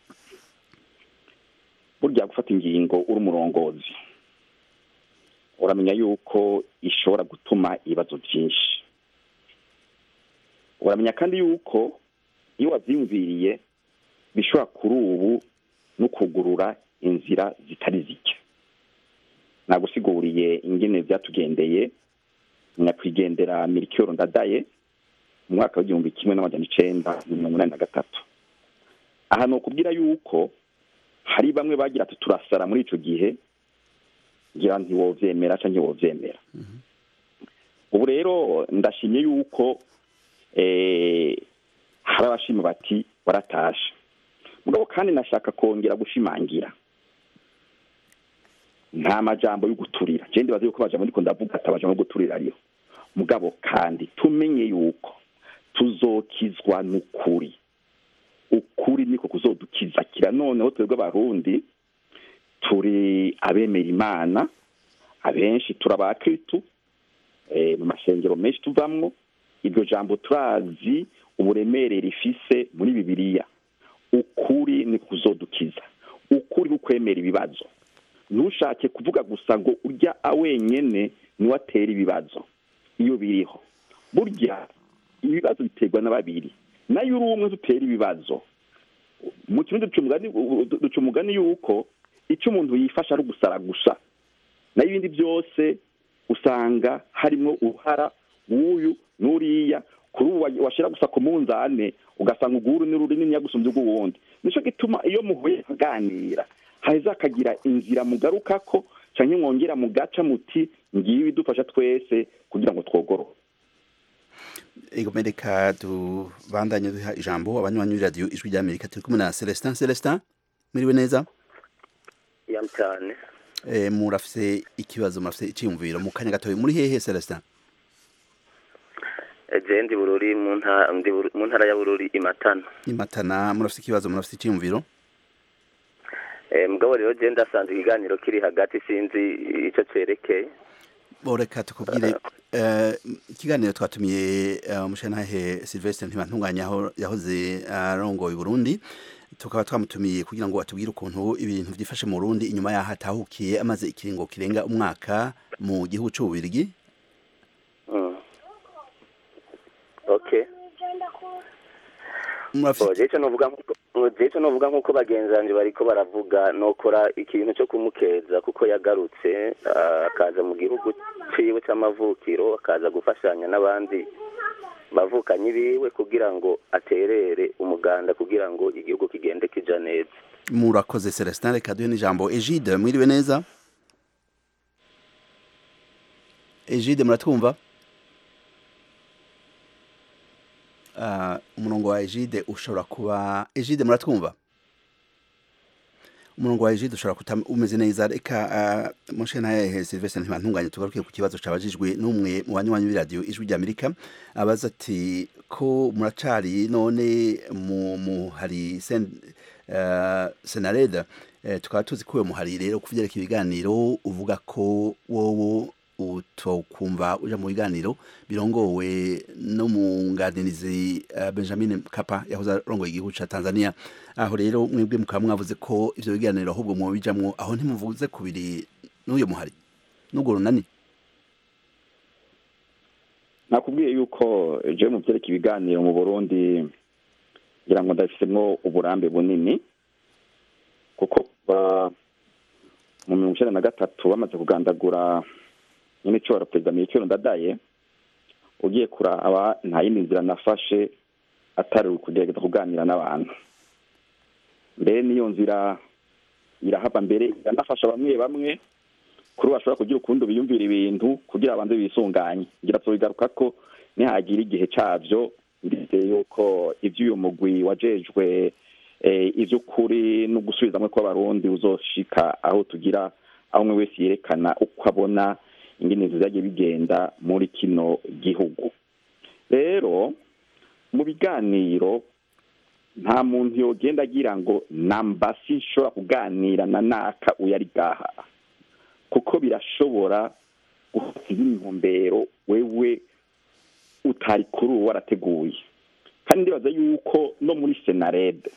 burya gufata ingingo uri umurongozi uramenya yuko ishobora gutuma ibibazo byinshi uramenya kandi yuko iyo wabyiyumviriye bishobora kuri ubu no kugurura inzira zitari zike nagusiguriye ingene byatugendeye nyakwigendera mirikiyoro ndadaye mu mwaka w'igihumbi kimwe n'amajana icenda mirongo inani na gatatu aha ni ukubwira yuko hari bamwe bagira ati turasara muri ico gihe ngira ntiwovyemera canke ntiwovyemera ubu rero ndashimye yuko hari abashima bati waratashe mugabo kandi nashaka kongera gushimangira nta majambo yo guturira je ndibaza yuko amajambo ndiko ndavuga ati amajambo yo guturira ariyo mugabo kandi tumenye yuko tuzokizwa n'ukuri ukuri niko kuzodukiza kira noneho twebwe abarundi turi abemera imana abenshi turi abakristu mu mashengero menshi tuvamwo iryo jambo turazi uburemere rifise muri bibiliya ukuri ni kuzodukiza ukuri kukwemera ibibazo ntushake kuvuga gusa ngo urya awenyene niwe atera ibibazo iyo biriho burya ibibazo biterwa na babiri nayo uri umwe dutera ibibazo mu kirundi duca umugani yuko icyo umuntu yifasha ari ugusara gusa nayo ibindi byose usanga harimo uruhara w'uyu n'uriya kuri ubu washyira gusa ku munzane ugasanga uguru ni runini gusumbya ubw'uwundi nicyo gituma iyo muhuye aganira haheza akagira inzira mugaruka ko cyangwa mwongera mugaca muti ngibi idufasha twese kugira ngo twogorohe ego mereka tubandanye duha ijambo abanywanyi b'iradiyo ijwi ry'amerika turi kumwe na celestin celestin muriwe neza ya cyane eh, murafise ikibazo murafise iciyumviro mu kanya gatoya muri hehe Celestin je ndi bururi mu nta- ndi Buru- mu ntara ya bururi imatana imatana murafise ikibazo murafise iciyumviro Eh, mugabo rero je ndasanze ikiganiro kiri hagati sinzi ico cerekeye boreka tukubwire eh, ikiganiro twatumiye eh, umushantahe Sylvestre ntibantunganya aho yahoze arongoye Burundi tukaba twamutumiye kugira ngo atubwire ukuntu ibintu vyifashe mu Burundi inyuma yaho atahukiye amaze ikiringo kirenga umwaka mu gihugu c'ububirigi Mm. okay murafise je ico novuga nkuko je ico novuga nkuko bagenzi banje bariko baravuga nokora ikintu co kumukeza kuko yagarutse ah, akaza mu gihugu ciwe c'amavukiro akaza gufashanya n'abandi bavukanyi biwe kugira ngo aterere umuganda kugira ngo igihugu kigende kija neza murakoze Celestin reka duhe n'ijambo Egide mwiriwe neza Egide muratwumva Ah, umurongo wa Egide ushobora kuba Egide muratwumva umurongo wa Egide ushobora kuta umeze neza reka uh, moshe naye Sylvestre ntibantunganye tugaruke ku kibazo cabajijwe n'umwe mu banywanyi b'iradio ijwi ry'Amerika abaza ati ko muracari none mu mu hari sen uh, senareda uh, tukaba tuzi ko uwo muhari rero kuvyereka ibiganiro uvuga ko wowo utokumva uja mu biganiro birongowe n'umunganirizi uh, Benjamin Mkapa yahoze arongoye igihugu ca Tanzania aho rero mwebwe mukaba mwavuze ko ivyo biganiro ahubwo mwobijamwo aho ntimuvuze kubiri n'uyo muhari n'ubwo runani nakubwiye yuko jewe mu byerekeye ibiganiro mu burundi ngira ngo ndabifisemwo uburambe bunini kuko kuva mu mirongo icenda na gatatu bamaze kugandagura nyine cyo perezida mirikiro ndadaye ugiye kuraba nta yindi nzira nafashe atari ukugerageza kuganira n'abantu mbere n'iyo nzira irahava mbere iranafasha bamwe bamwe kuri bashobora kugira ukundi biyumvira ibintu kugira abanze bisunganye ngira tubigaruka ko nihagira igihe cyabyo ndizeye yuko iby'uyu mugwi wajejwe iby'ukuri no gusubizamwe kw'abarundi uzoshika aho tugira aho umwe wese yerekana uko abona ingene zagiye bigenda muri kino gihugu rero mu biganiro nta muntu yogenda agira ngo namba sinshobora kuganira na naka uyari gaha kuko birashobora gufata intumbero wewe utari kuri uwo warateguye kandi ndibaza yuko no muri senarede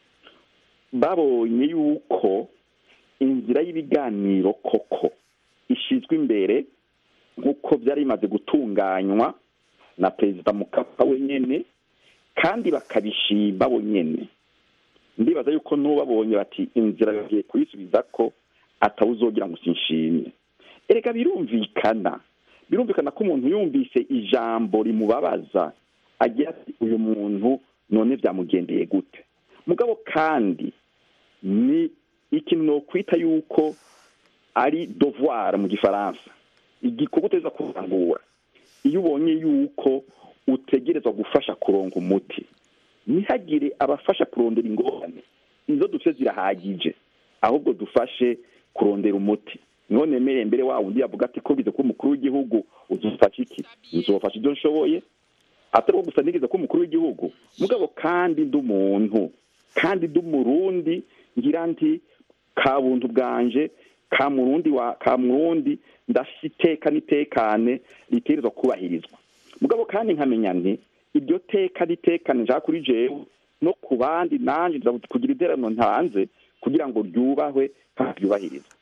babonye yuko inzira y'ibiganiro koko ishyizwe imbere nk'uko byari bimaze gutunganywa na perezida mukapa wenyine kandi bakabishima bonyine ndibaza yuko n'ubabonye bati inzira bagiye kuyisubiza ko atawuzogira ngo sinshimye erega birumvikana birumvikana ko umuntu yumvise ijambo rimubabaza agira ati uyu muntu none byamugendeye gute mugabo kandi ni ikintu nokwita yuko ari devoir mu gifaransa igikorwa uteza kurangura iyo ubonye yuko utegerezwa gufasha kuronga umuti ntihagire abafasha kurondera ingorane izo dufite zirahagije ahubwo dufashe kurondera umuti none mere mbere wa wundi yavuga ati ko bize ko umukuru w'igihugu uzufasha iki nzofasha ibyo nshoboye atari ko gusa nigeze ko umukuru w'igihugu mugabo kandi ndi umuntu kandi ndi umurundi ngira nti ka buntu bwanje ka murundi wa ka murundi ndafite iteka n'itekane ritegerezwa kubahirizwa mugabo kandi nkamenya nti iryo teka n'itekane nshaka kuri jewe no ku bandi nanjye nza kugira iterano ntanze kugira ngo ryubahwe kandi ryubahirizwe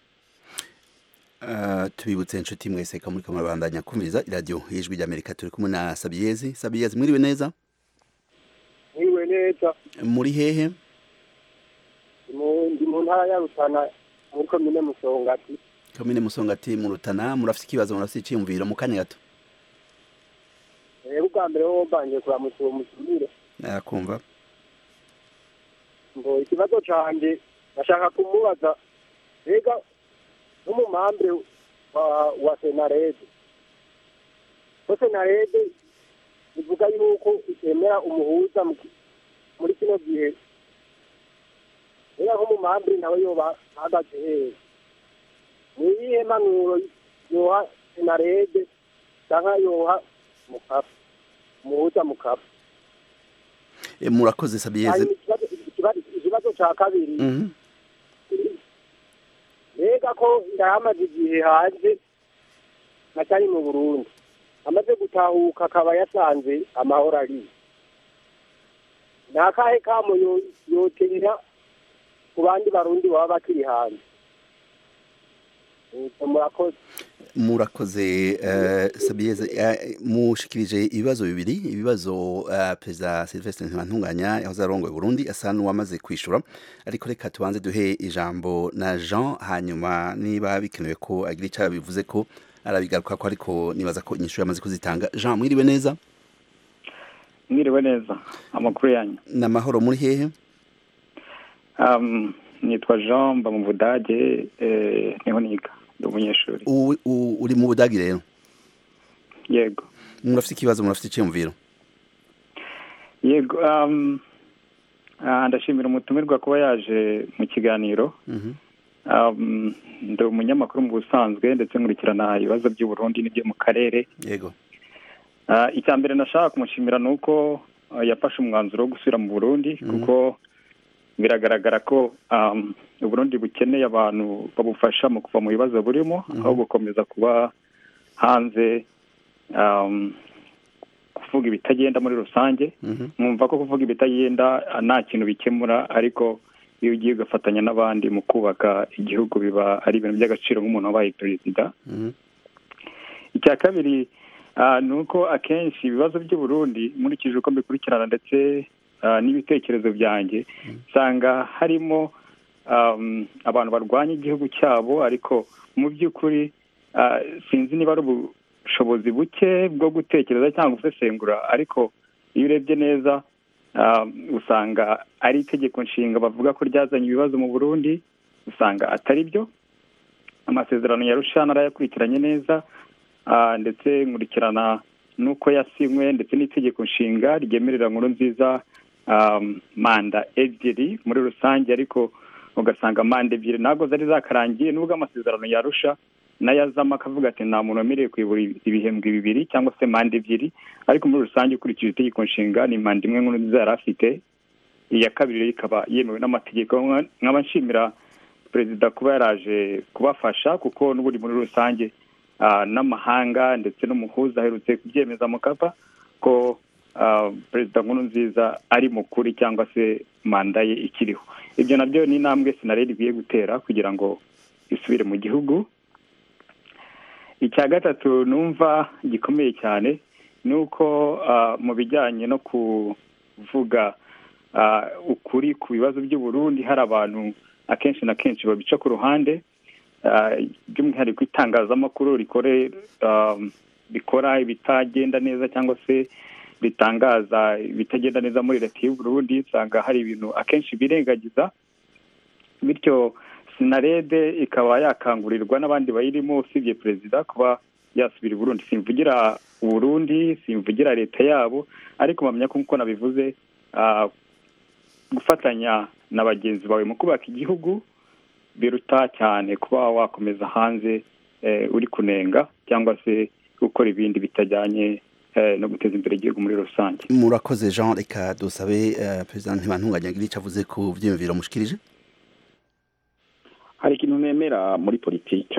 tubibutse inshuti mwese ko muri kamurabandanya kumviriza iradiyo y'ijwi ry'amerika turi kumwe na sabiyezi sabiyezi mwiriwe neza mwiriwe neza muri hehe ndi mu ntara ya rutana muri komine musongati komine musongati mu rutana murafite ikibazo murafite icyiyumviro mu kanya gato rero ubwa mbere wowe mbanje kuramutsa uwo musubire nakumva ngo ikibazo cyanjye bashaka kumubaza mbega n'umumambre wa wa senarede ko senarede bivuga yuko itemera umuhuza muri kino gihe rero nk'umumambre nawe yoba ahagaze hehe ni iyihe mpanuro yoha senarede cyangwa yoha mukapa umuhuza mukapa Eh, murakoze sabiyeze hanyuma ikibazo- ikibazo- ikibazo cya kabiri Mhm. mbega ko ndahamaze igihe hanze atari mu burundi amaze gutahuka akaba yasanze amahoro ari ni akahe kamo yo- yotera ku bandi barundi baba bakiri hanze Nuko murakoze murakoze eh, sabiyeze eh, mushikirije ibibazo bibiri ibibazo eh, perezida silvestre ntibantunganya yahoze arongoye burundi asa n'uwamaze kwishura ariko reka tubanze duhe ijambo na jean hanyuma niba bikenewe ko agira icyo bivuze ko arabigaruka ko ariko nibaza ko inyishu yamaze kuzitanga jean mwiriwe neza mwiriwe neza amakuru yanyu ni amahoro muri hehe um, nitwa jean mba mu budage eh, niho niga ndi umunyeshuri U- u- uri mu budagi rero yego murafite ikibazo murafite icyiyumviro yego um, ah, ndashimira umutumirwa kuba yaje mu kiganiro Mhm. um, ndi umunyamakuru mu busanzwe ndetse nkurikirana ibibazo by'u Burundi n'ibyo mu karere yego Ah, icya mbere nashaka kumushimira ni uko ah, yafashe umwanzuro wo gusubira mu burundi kuko biragaragara ko um, uburundi bukeneye abantu babufasha mu kuva mu bibazo burimo aho gukomeza kuba hanze um, kuvuga ibitagenda muri rusange Mhm. mwumva ko kuvuga ibitagenda ah, nta kintu bikemura ariko iyo ugiye ugafatanya n'abandi mu kubaka igihugu biba ari ibintu by'agaciro nk'umuntu wabaye perezida Mhm. icya kabiri ah, ni uko akenshi ibibazo by'u Burundi nkurikije uko mbikurikirana ndetse ah, n'ibitekerezo byanjye usanga harimo um, abantu barwanya igihugu cyabo ariko mu by'ukuri ah, sinzi niba ari ubushobozi buke bwo gutekereza cyangwa gusesengura ariko iyo urebye neza ah, usanga ari itegeko nshinga bavuga ko ryazanye ibibazo mu burundi usanga atari byo amasezerano ya rushana arayakurikiranye neza ah, ndetse nkurikirana n'uko yasinywe ndetse n'itegeko nshinga ryemerera nkuru nziza um, manda ebyiri muri rusange ariko ugasanga manda ebyiri ntabwo zari zakarangiye nubwo amasezerano yarusha n'ayazamo akavuga ati nta muntu wemerewe kuyobora ibihembwe bibiri cyangwa se manda ebyiri ariko muri rusange ukurikije itegeko nshinga ni manda imwe nkuru nziza yari afite iya kabiri rero ikaba yemewe n'amategeko nkaba nshimira perezida kuba yaraje kubafasha kuko n'ubundi muri rusange ah, n'amahanga ndetse n'umuhuza aherutse kubyemeza mu kapa ko ah, perezida nkuru nziza ari mukuri cyangwa se manda ye ikiriho ibyo nabyo ni intambwe sinaredi ikwiye gutera kugira ngo isubire mu gihugu icya gatatu numva gikomeye cyane ni uko ah, mu bijyanye no kuvuga ah, ukuri ku bibazo by'u Burundi hari abantu akenshi na kenshi babica ku ruhande ah, by'umwihariko itangazamakuru rikore ah, rikora ibitagenda neza cyangwa se bitangaza ibitagenda neza muri leta y'u Burundi usanga hari ibintu akenshi birengagiza bityo sinarede ikaba yakangurirwa n'abandi bayirimo usibye perezida kuba yasubira i Burundi simvugira Burundi simvugira leta yabo ariko mpamya ko nk'uko nabivuze ah, gufatanya na bagenzi bawe mu kubaka igihugu biruta cyane kuba wakomeza hanze eh, uri kunenga cyangwa se gukora ibindi bitajyanye eh, no guteza imbere igihugu muri rusange murakoze jean reka dusabe eh, perezida ntibantunganya agira icyo avuze ku byiyumviro mushikirije hari ikintu nemera muri politike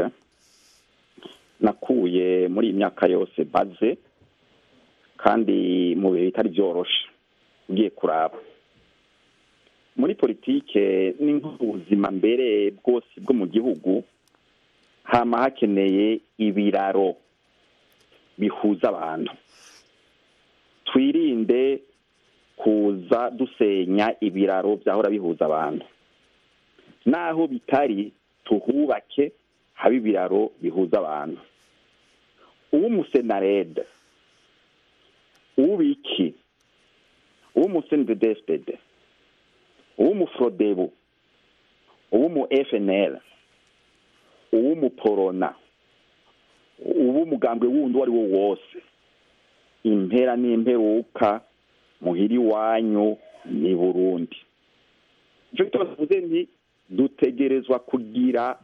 nakuye muri iyi myaka yose baze kandi mu bihe bitari byoroshe ugiye kuraba muri politike ni nk'ubuzima mbere bwose bwo mu gihugu hama hakeneye ibiraro bihuza abantu twirinde kuza dusenya ibiraro byahora bihuza abantu naho bitari tuhubake haba ibiraro bihuza abantu uw'umusenarede uw'ubiki uw'umusenidedespede uw'umufrodebu uw'umu fnl uw'umuporona uw'umugambwe wundi uwo ari wo wose impera n'imperuka muhiri wanyu ni burundi icyo tuvuze nti dutegerezwa kugira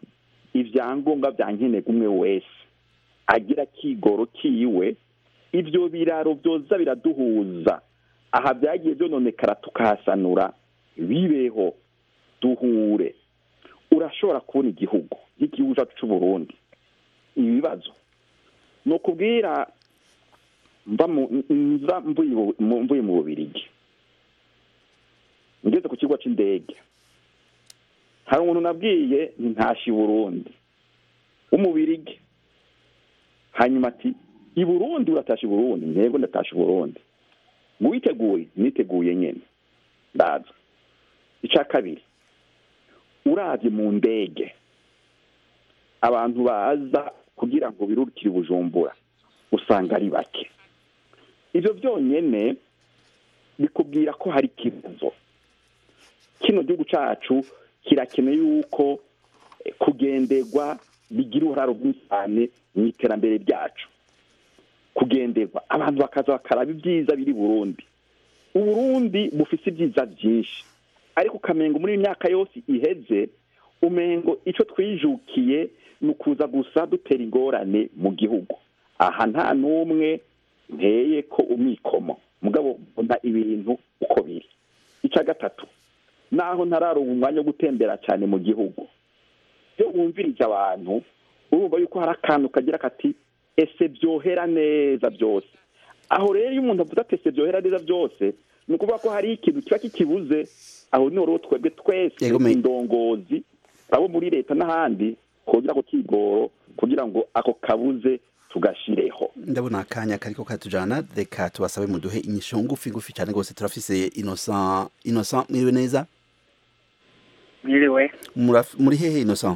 ibyangombwa bya nkenerwa umwe wese agira kigoro kiwe ibyo biraro byoza biraduhuza aha byagiye byononekara tukahasanura bibeho duhure urashobora kubona igihugu nk'igihugu cyacu cy'u Burundi ibibazo ni ukubwira mva mu- nza mvuye mu- mu- mvuye mu bubirigi ngeze ku kigo cy'indege hari umuntu nabwiye ntashe i burundi w'umubirigi hanyuma ati i burundi uratashe i burundi ntego ndatashe i burundi ngo witeguye niteguye nyine ndaza icya kabiri urabye mu ndege abantu baza kugira ngo birukire i bujumbura usanga ari bake ibyo byonyine bikubwira ko hari ikibazo kino gihugu cyacu kirakeneye yuko eh, kugenderwa bigira uruhare runini cyane mu iterambere ryacu kugenderwa abantu bakaza bakaraba ibyiza biri i burundi uburundi bufite ibyiza byinshi ariko ukamengo muri iyi myaka yose iheze umengo icyo twijukiye ni ukuza gusa dutera ingorane mu gihugu aha nta n'umwe nteye ko umwikomo mugabo mbona ibintu uko biri icya gatatu naho ntararonka umwanya wo gutembera cyane mu gihugu iyo wumvirije abantu urumva yuko hari akantu kagira kati ese byohera neza byose aho rero iyo umuntu avuze ati ese byohera neza byose ni ukuvuga ko hari ikintu kiba kikibuze aho ni rero twebwe twese Yego, me- indongozi abo muri leta n'ahandi kugira ngo kigoro kugira ngo ako kabuze tugashireho ndabona akanya kariko katujana reka tubasabe muduhe inyisho ngufi ngufi cyane rwose turafise innocent innocent mwiriwe neza mwiriwe Muraf- muri hehe innocent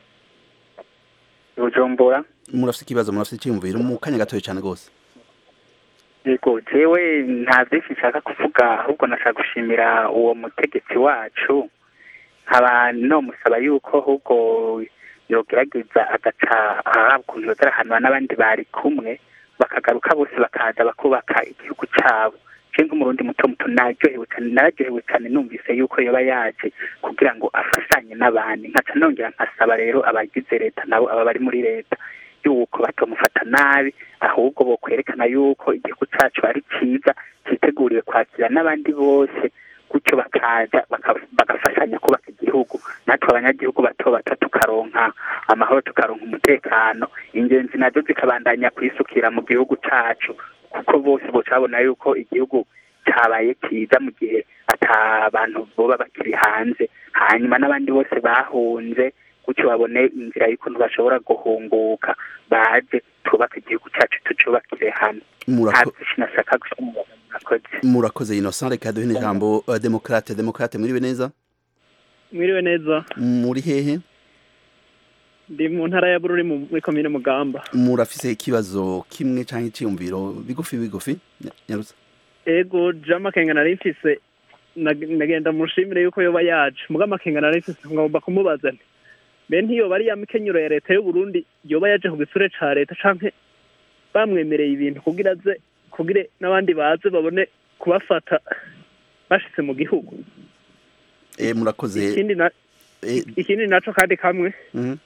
bujumbura murafise ikibazo murafise icyiyumviro mu kanya gatoya cyane rwose yego jewe nta byinshi nshaka kuvuga ahubwo nashaka gushimira uwo mutegetsi wacu nkaba nomusaba yuko ahubwo yogerageza agaca ahabwa ukuntu yoza arahanwa n'abandi bari kumwe bakagaruka bose bakaza bakubaka igihugu cyabo je nk'umurundi muto muto naryohewe cyane nararyohewe cyane numvise yuko yoba yaje kugira ngo afashanye n'abandi nkaca nongera nkasaba rero abagize leta nabo aba bari muri leta yuko batomufata nabi ahubwo bo kwerekana yuko igihugu cyacu ari cyiza cyiteguriwe kwakira n'abandi bose gutyo bakaza baka- bagafashanya kubaka igihugu natwe abanyagihugu bato bato tukaronka amahoro tukaronka umutekano ingenzi nazo zikabandanya kwisukira mu gihugu cyacu kuko bose bocabona yuko igihugu cyabaye cyiza mu gihe ata bantu boba bakiri hanze hanyuma n'abandi bose bahunze gutyo babone inzira y'ukuntu bashobora guhunguka baje twubake igihugu cyacu tucubakire hamwe nta Murako- byinshi nashaka gushimira murakoze murakoze innocent reka duhe n'ijambo uh, demokrate demokrate mwiriwe neza mwiriwe neza muri hehe ndi mu ntara ya bururi mu- muri komine mugamba murafise ikibazo kimwe canke icyiyumviro bigufi bigufi Nya- nyarutsa ego jean makenga nari mfise nag- nagenda mushimire yuko yoba yaje muga makenga nari mfise ngomba kumubaza nti mbe ntiyoba ari ya mikenyero ya leta y'uburundi yoba yaje ku gisure ca leta canke bamwemereye ibintu kugira aze kugira n'abandi baze babone kubafata bashitse mu gihugu eh murakoze ikindi na eh ikindi naco kandi kamwe mhm.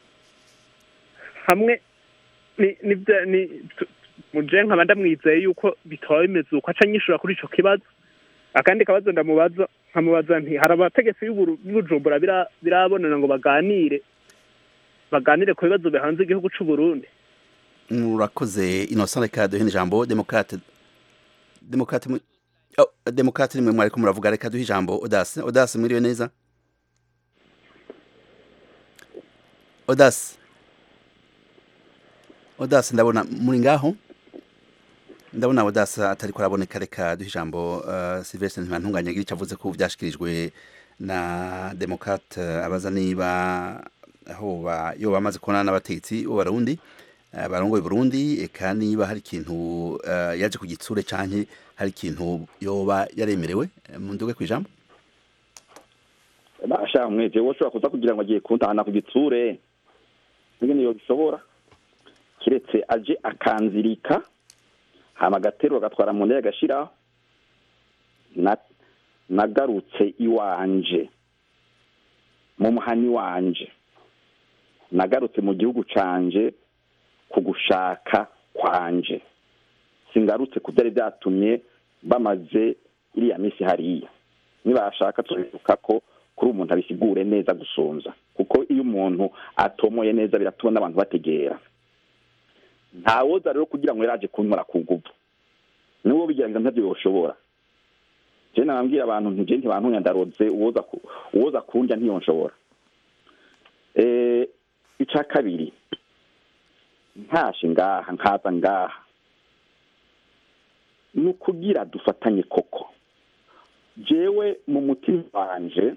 hamwe ni ni bya- ni tu- muje nkaba ndamwizeye yuko bitaba bimeze uko aca nyishura kuri ico kibazo akandi kabazo ndamubaza nkamubaza nti hari abategetsi b'Uburu- b'ubujumbura bira- birabonana ngo baganire baganire ku bibazo bihanze igihugu c'u Burundi murakoze innocent reka duhe n'ijambo demokrate demokrate mu- oh, demokrate nimwe mwariko muravuga reka duhe ijambo odase odase mwiriwe neza odase odase ndabona muri ngaho ndabona odase atariko araboneka reka duhe ijambo uh, silvestre ntibantunganya agira icyo avuze ko vyashikirijwe na demokrate uh, abaza niba aho ba yo bamaze kubonana n'abategetsi b'abarundi eh, barongoye Burundi eka niba hari ikintu eh, yaje ku gitsure canke hari ikintu yoba yaremerewe eh, mu nduge kwijambo basha mweje wowe ushobora kuza kugira ngo agiye kuntahana ku gitsure ingene yobishobora kiretse aje akanzirika hama agaterura agatwara mu ndege agashiraho na nagarutse iwanje mu muhani wanje nagarutse mu gihugu canje ku gushaka kwanje singarutse ku byari byatumye bamaze iriya minsi hariya nibashaka tubivuga ko kuri umuntu abisigure neza gusumza kuko iyo umuntu atomoye neza biratuma n'abantu bategera ntawoza rero kugira ngo yaraje kunkora ku nguvu n'uwo bigerageza ntabyo yoshobora je nababwira abantu nti je ntibantunya ndaroze uwoza ku- uwoza kundya ntiyonshobora eh ica kabiri ntashe ngaha nkaza ngaha ni ukugira dufatanye koko jewe mu mutima wanje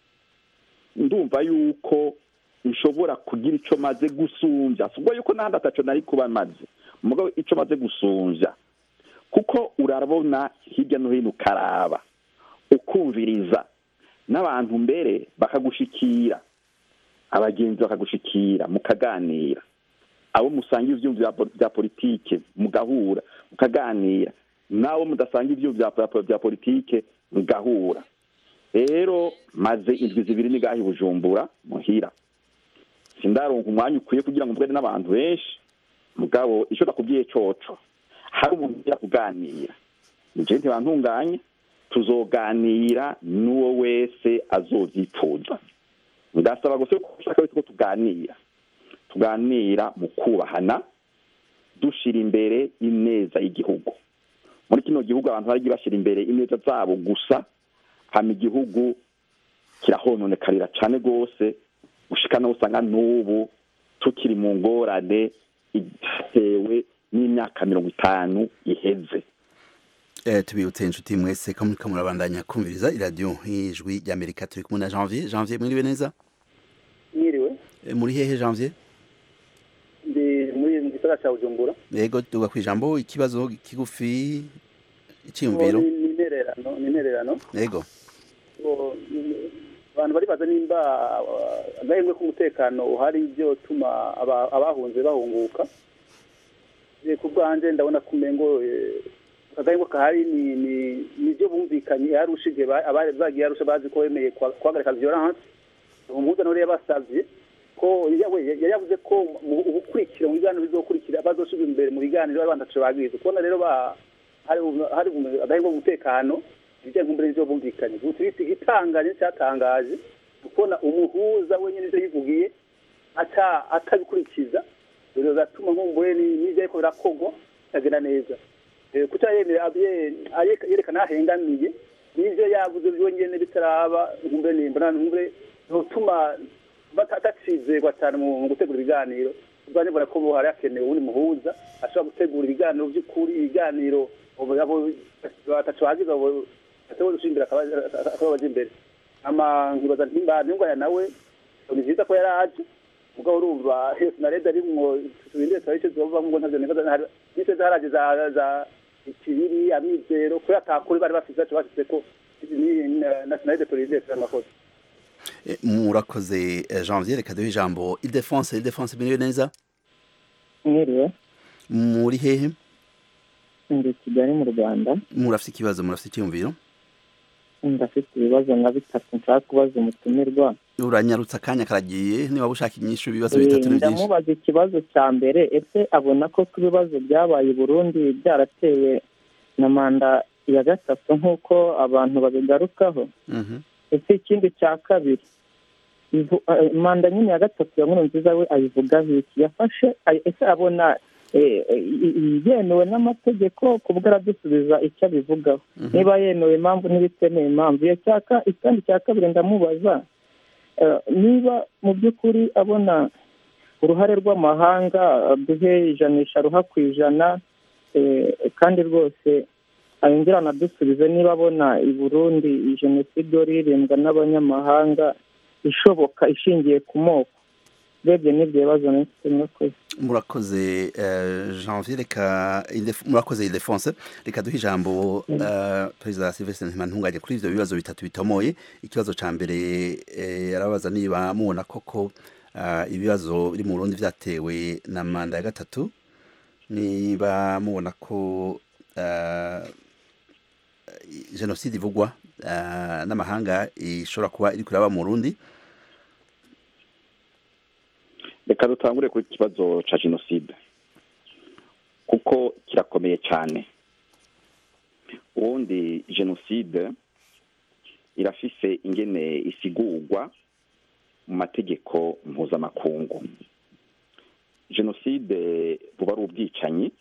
ndumva yuko nshobora kugira ico maze gusumbya sibwo yuko nahandi ataco nari kuba maze mugabo ico maze gusumbya kuko urabona hirya no hino ukaraba ukumviriza n'abantu mbere bakagushikira abagenzi bakagushikira mukaganira abo musangira ivyumviro bya- bya politike mugahura mukaganira n'abo mudasanga ivyumviro bya- bya politike mugahura rero maze indwi zibiri nigaha i bujumbura muhira sindaronka umwanya ukwiye kugira ngo mvugane n'abantu benshi mugabo ico nakubwiye coco hari umuntu ugira kuganira nje ntibantunganye tuzoganira n'uwo wese azovyifuza ndasaba gusa ko ushaka ko tuganira tuganira mu kubahana dushira imbere ineza y'igihugu muri kino gihugu abantu bari bashyira imbere ineza zabo gusa hama igihugu kirahononekarira cane rwose gushika naho usanga n'ubu tukiri mu ngorane itewe n'imyaka mirongo itanu iheze Eh, tubibutse inshuti mwese ko muriko murabandanya kumviriza iradiyo y'ijwi ry'amerika turi kumwe na janvier janvier mwiriwe neza mwiriwe Eh, muri hehe janvier ndi muri mu gisagara cya bujumbura yego duga ku ijambo ikibazo kigufi icyiyumviro Ni- ni intererano ni intererano yego So, ni- abantu baribaza nimba uh, agahengwe k'umutekano uhari ibyo tuma aba- abahunze bahunguka Je, ku bwanje ndabona ko umengo eh, akagahengwe kahari ni ni nibyo bumvikanye yarushije abari bagiye yarusha bazi ko bemeye kwa- guhagarika violence umuhuza nore yabasavye ko yawe yari yavuze ko mu ubukurikira mu biganiro bizokurikira bazoshirwa imbere mu biganiro bari bandace bagize kubona rero ba hari hari agahengwe k'umutekano ibijyanye nk'umbere n'ibyo bumvikanye gusa ibiti igitangaje cyatangaje kubona umuhuza wenyine ibyo yivugiye ata atabikurikiza rero biratuma nkumbure n'ibyo ariko birakogwa bitagenda neza Eh, kuca yemera abye- ayeka- yerekana ahengamiye n'ibyo yavuze byonyine bitaraba nkumbure nimba nkumbure bituma batacizegwa cyane mu mu gutegura ibiganiro ubwo nibona ko ubu hari hakenewe uwundi muhuza ashobora gutegura ibiganiro by'ukuri ibiganiro abo abo batatu bagize abo batatu gushimbira akaba baje imbere ama nkibaza ntimba ntingwaya nawe ni byiza ko yaraje mugabo urumva hese na leta arimwo tubinde twarishe zova ngo ntavyo nibaza nise zaraje za za ikibiri amizero ko yatakuri bari bafise cyo bashyize ko ni nationalité politique amakosa Eh, murakoze eh, janvier reka duhe ijambo idefonse idefonse mwiriwe neza mwiriwe muri hehe ndi kigali mu rwanda murafite ikibazo murafite icyiyumviro ndafite ibibazo nka bitatu nshaka kubaza umutumirwa uranyarutse akanya karagiye niba ushaka inyishu ibibazo bitatu ni byinshi ndamubaza ikibazo cya mbere ese abona ko ku bibazo byabaye i burundi byaratewe na manda ya gatatu nk'uko abantu babigarukaho Mhm. ese ikindi cya kabiri ivu- eh, manda nyine ya gatatu ya nkuru nziza we ayivugaho iki yafashe ay- ese abona eh, i- i- yemewe n'amategeko kubwo aradusubiza icyo abivugaho niba yemewe impamvu n'ibitemewe impamvu iyo cyaka ikindi cya kabiri ndamubaza eh, niba mu by'ukuri abona uruhare rw'amahanga duhe ijanisha ruha ku ijana eh, kandi rwose ayongera anadusubize niba abona i burundi jenoside iririmbwa n'abanyamahanga ishoboka ishingiye ku moko urebye n'ibyo bibazo nifite murakoze murakoze eh, janvier reka Ilef- murakoze idefonse reka duhe ijambo eh, perezida silvestre ntibantunganye kuri ivyo bibazo bitatu bitomoye ikibazo ca mbere eh, yarabaza niba mubona koko eh, ibibazo biri mu burundi vyatewe na manda ya gatatu niba mubona ko eh, jenoside ivugwa eh, n'amahanga ishobora kuba iri kuraba mu burundi reka dutangure ku kibazo cya jenoside kuko kirakomeye cyane ubundi jenoside irafise ingene isigurwa mu mategeko mpuzamakungu jenoside buba ari ubwicanyi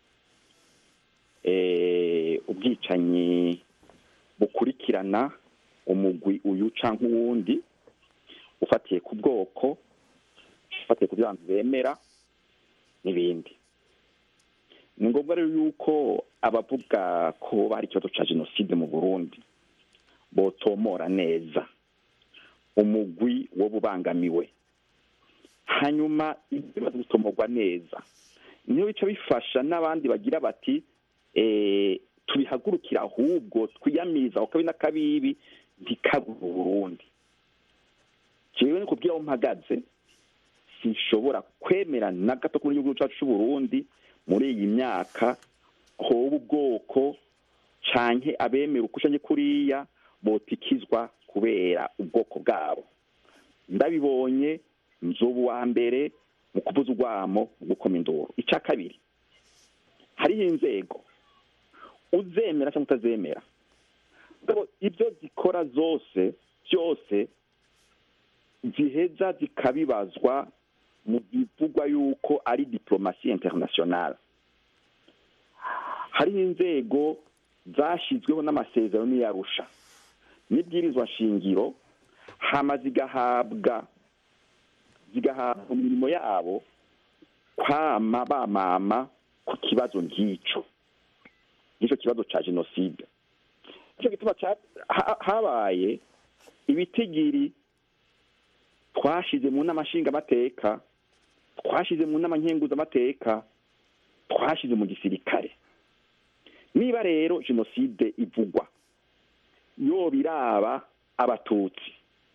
ubwicanyi bukurikirana umugwi uyu cyangwa uwundi ufatiye ku bwoko ufatiye ku byo abantu bemera n'ibindi ni ngombwa rero yuko abavuga ko hari ikibazo cya jenoside mu burundi botomora neza umugwi wo bubangamiwe hanyuma ibibazo bitomorwa neza niyo bica bifasha n'abandi bagira bati tubihagurukira ahubwo twiyamiza ako kabi n'akabibi ntikabure uburundi jewe ni kubwira aho mpagaze sinshobora kwemera na gato kuri igihugu cyacu cy'uburundi muri iyi myaka hoba ubwoko canke abemera ukushanye kuriya botikizwa kubera ubwoko bwabo ndabibonye nzoba uwa mbere mu kuvuza urwamo mu gukoma induru icya kabiri hariho inzego uzemera cyangwa utazemera ibyo zikora zose byose ziheza zikabibazwa mu bivugwa yuko ari diplomasi internationale hariho inzego zashyizweho n'amasezerano n'iyarusha n'ibwirizwa shingiro hama zigahabwa zigahabwa imirimo yabo kwama bamama ku kibazo nk'icyo nk'icyo kibazo cya jenoside nicyo gituma habaye ibitigiri twashize mu nama nshingamateka twashize mu nama nkenguzamateka twashize mu gisirikare niba rero jenoside ivugwa yo biraba abatutsi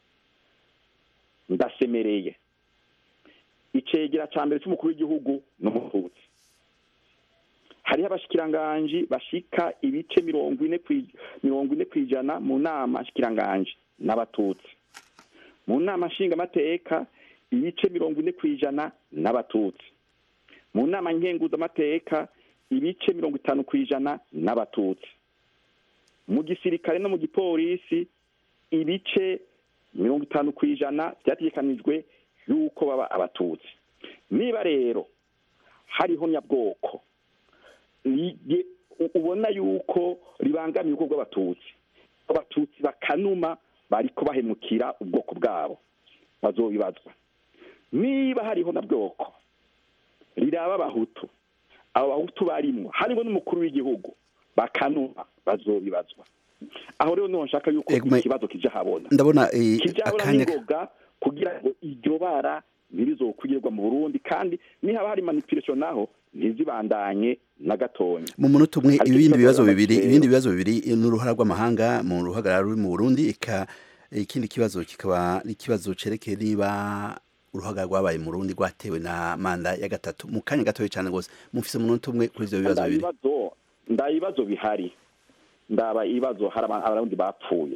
ndasemereye icegera cya mbere cy'umukuru w'igihugu ni umututsi hariho abashikiranganji bashika ibice mirongo ine mirongo ine ku ijana mu nama nshikiranganji n'abatutsi mu nama nshingamateka ibice mirongo ine ku ijana n'abatutsi mu nama nkenguzamateka ibice mirongo itanu ku ijana n'abatutsi mu gisirikare no mu gipolisi ibice mirongo itanu ku ijana byategekanijwe y'uko baba abatutsi niba rero hariho nyabwoko ubona yuko ribangamiye ubwoko bw'abatutsi abatutsi bakanuma bariko bahemukira ubwoko bwabo bazobibazwa niba hariho na bwoko riraba abahutu abo bahutu barimwo harimo n'umukuru w'igihugu bakanuma bazobibazwa aho rero niho nshaka yuko ikibazo kija habona ndabona kija habona n'ingoga kugira ngo iryo bara ntirizokwigirwa mu burundi kandi nihaba hari manipulation naho ntizibandanye na gatonya mu munota umwe ibindi bibazo bibiri ibindi bibazo bibiri n'uruhara rw'amahanga mu ruhagarara ruri mu burundi ika ikindi kibazo kikaba ikibazo cerekeye niba uruhaga rwabaye mu rundi rwatewe na manda ya gatatu mu kanya gatoya cyane rwose mufise umunota umwe kuri ivyo bibazo bibiri nda ibibazo bihari ndaba ibibazo hari abarundi bapfuye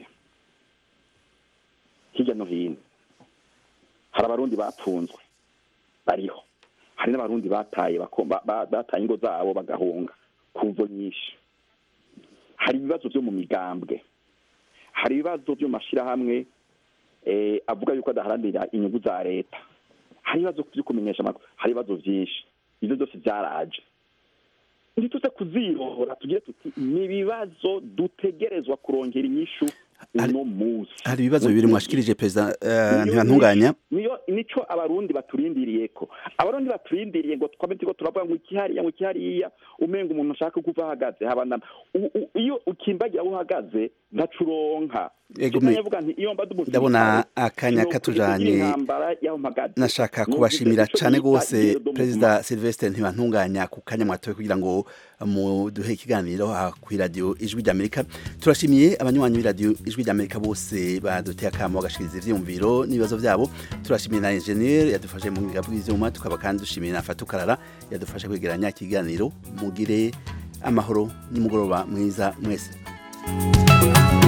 hirya no hino hari abarundi bapfunzwe bariho hari n'abarundi bataye bataye ingo zabo bagahunga ku mvo nyinshi hari ibibazo byo mu migambwe hari ibibazo byo mu mashyirahamwe avuga yuko adaharanira inyungu za leta hari ibibazo byo kumenyesha amakuru hari ibibazo byinshi ibyo byose byaraje ntituze kuzirora tugire tuti ni ibibazo dutegerezwa kurongera inyishu uno munsi hari ibibazo bibiri mwashikirije perezida ntibantunganya niyo nico abarundi baturindiriye ko abarundi baturindiriye ngo twame turiko turavuga ngo ikihariya ngo ikihariya umenga umuntu ashaka kuva ahagaze habana iyo ukimbagira aho uhagaze ntacuronka ndabona akanya katujanye nashaka kubashimira cane rwose perezida silvestre ntibantunganya ku kanya mwatowe kugira ngo muduhe ikiganiro kw'iradiyo ijwi ry'amerika turashimiye abanywanyi b'iradiyo ijwi ry'amerika bose baduteye akamo bagashikiriza ivyiyumviro n'ibibazo vyabo turashimiye na engineer yadufashe mu bwiga bw'ivyuma tukaba kandi dushimiye na fatukarara yadufashe kwegeranya ikiganiro mugire amahoro n'umugoroba mwiza mwese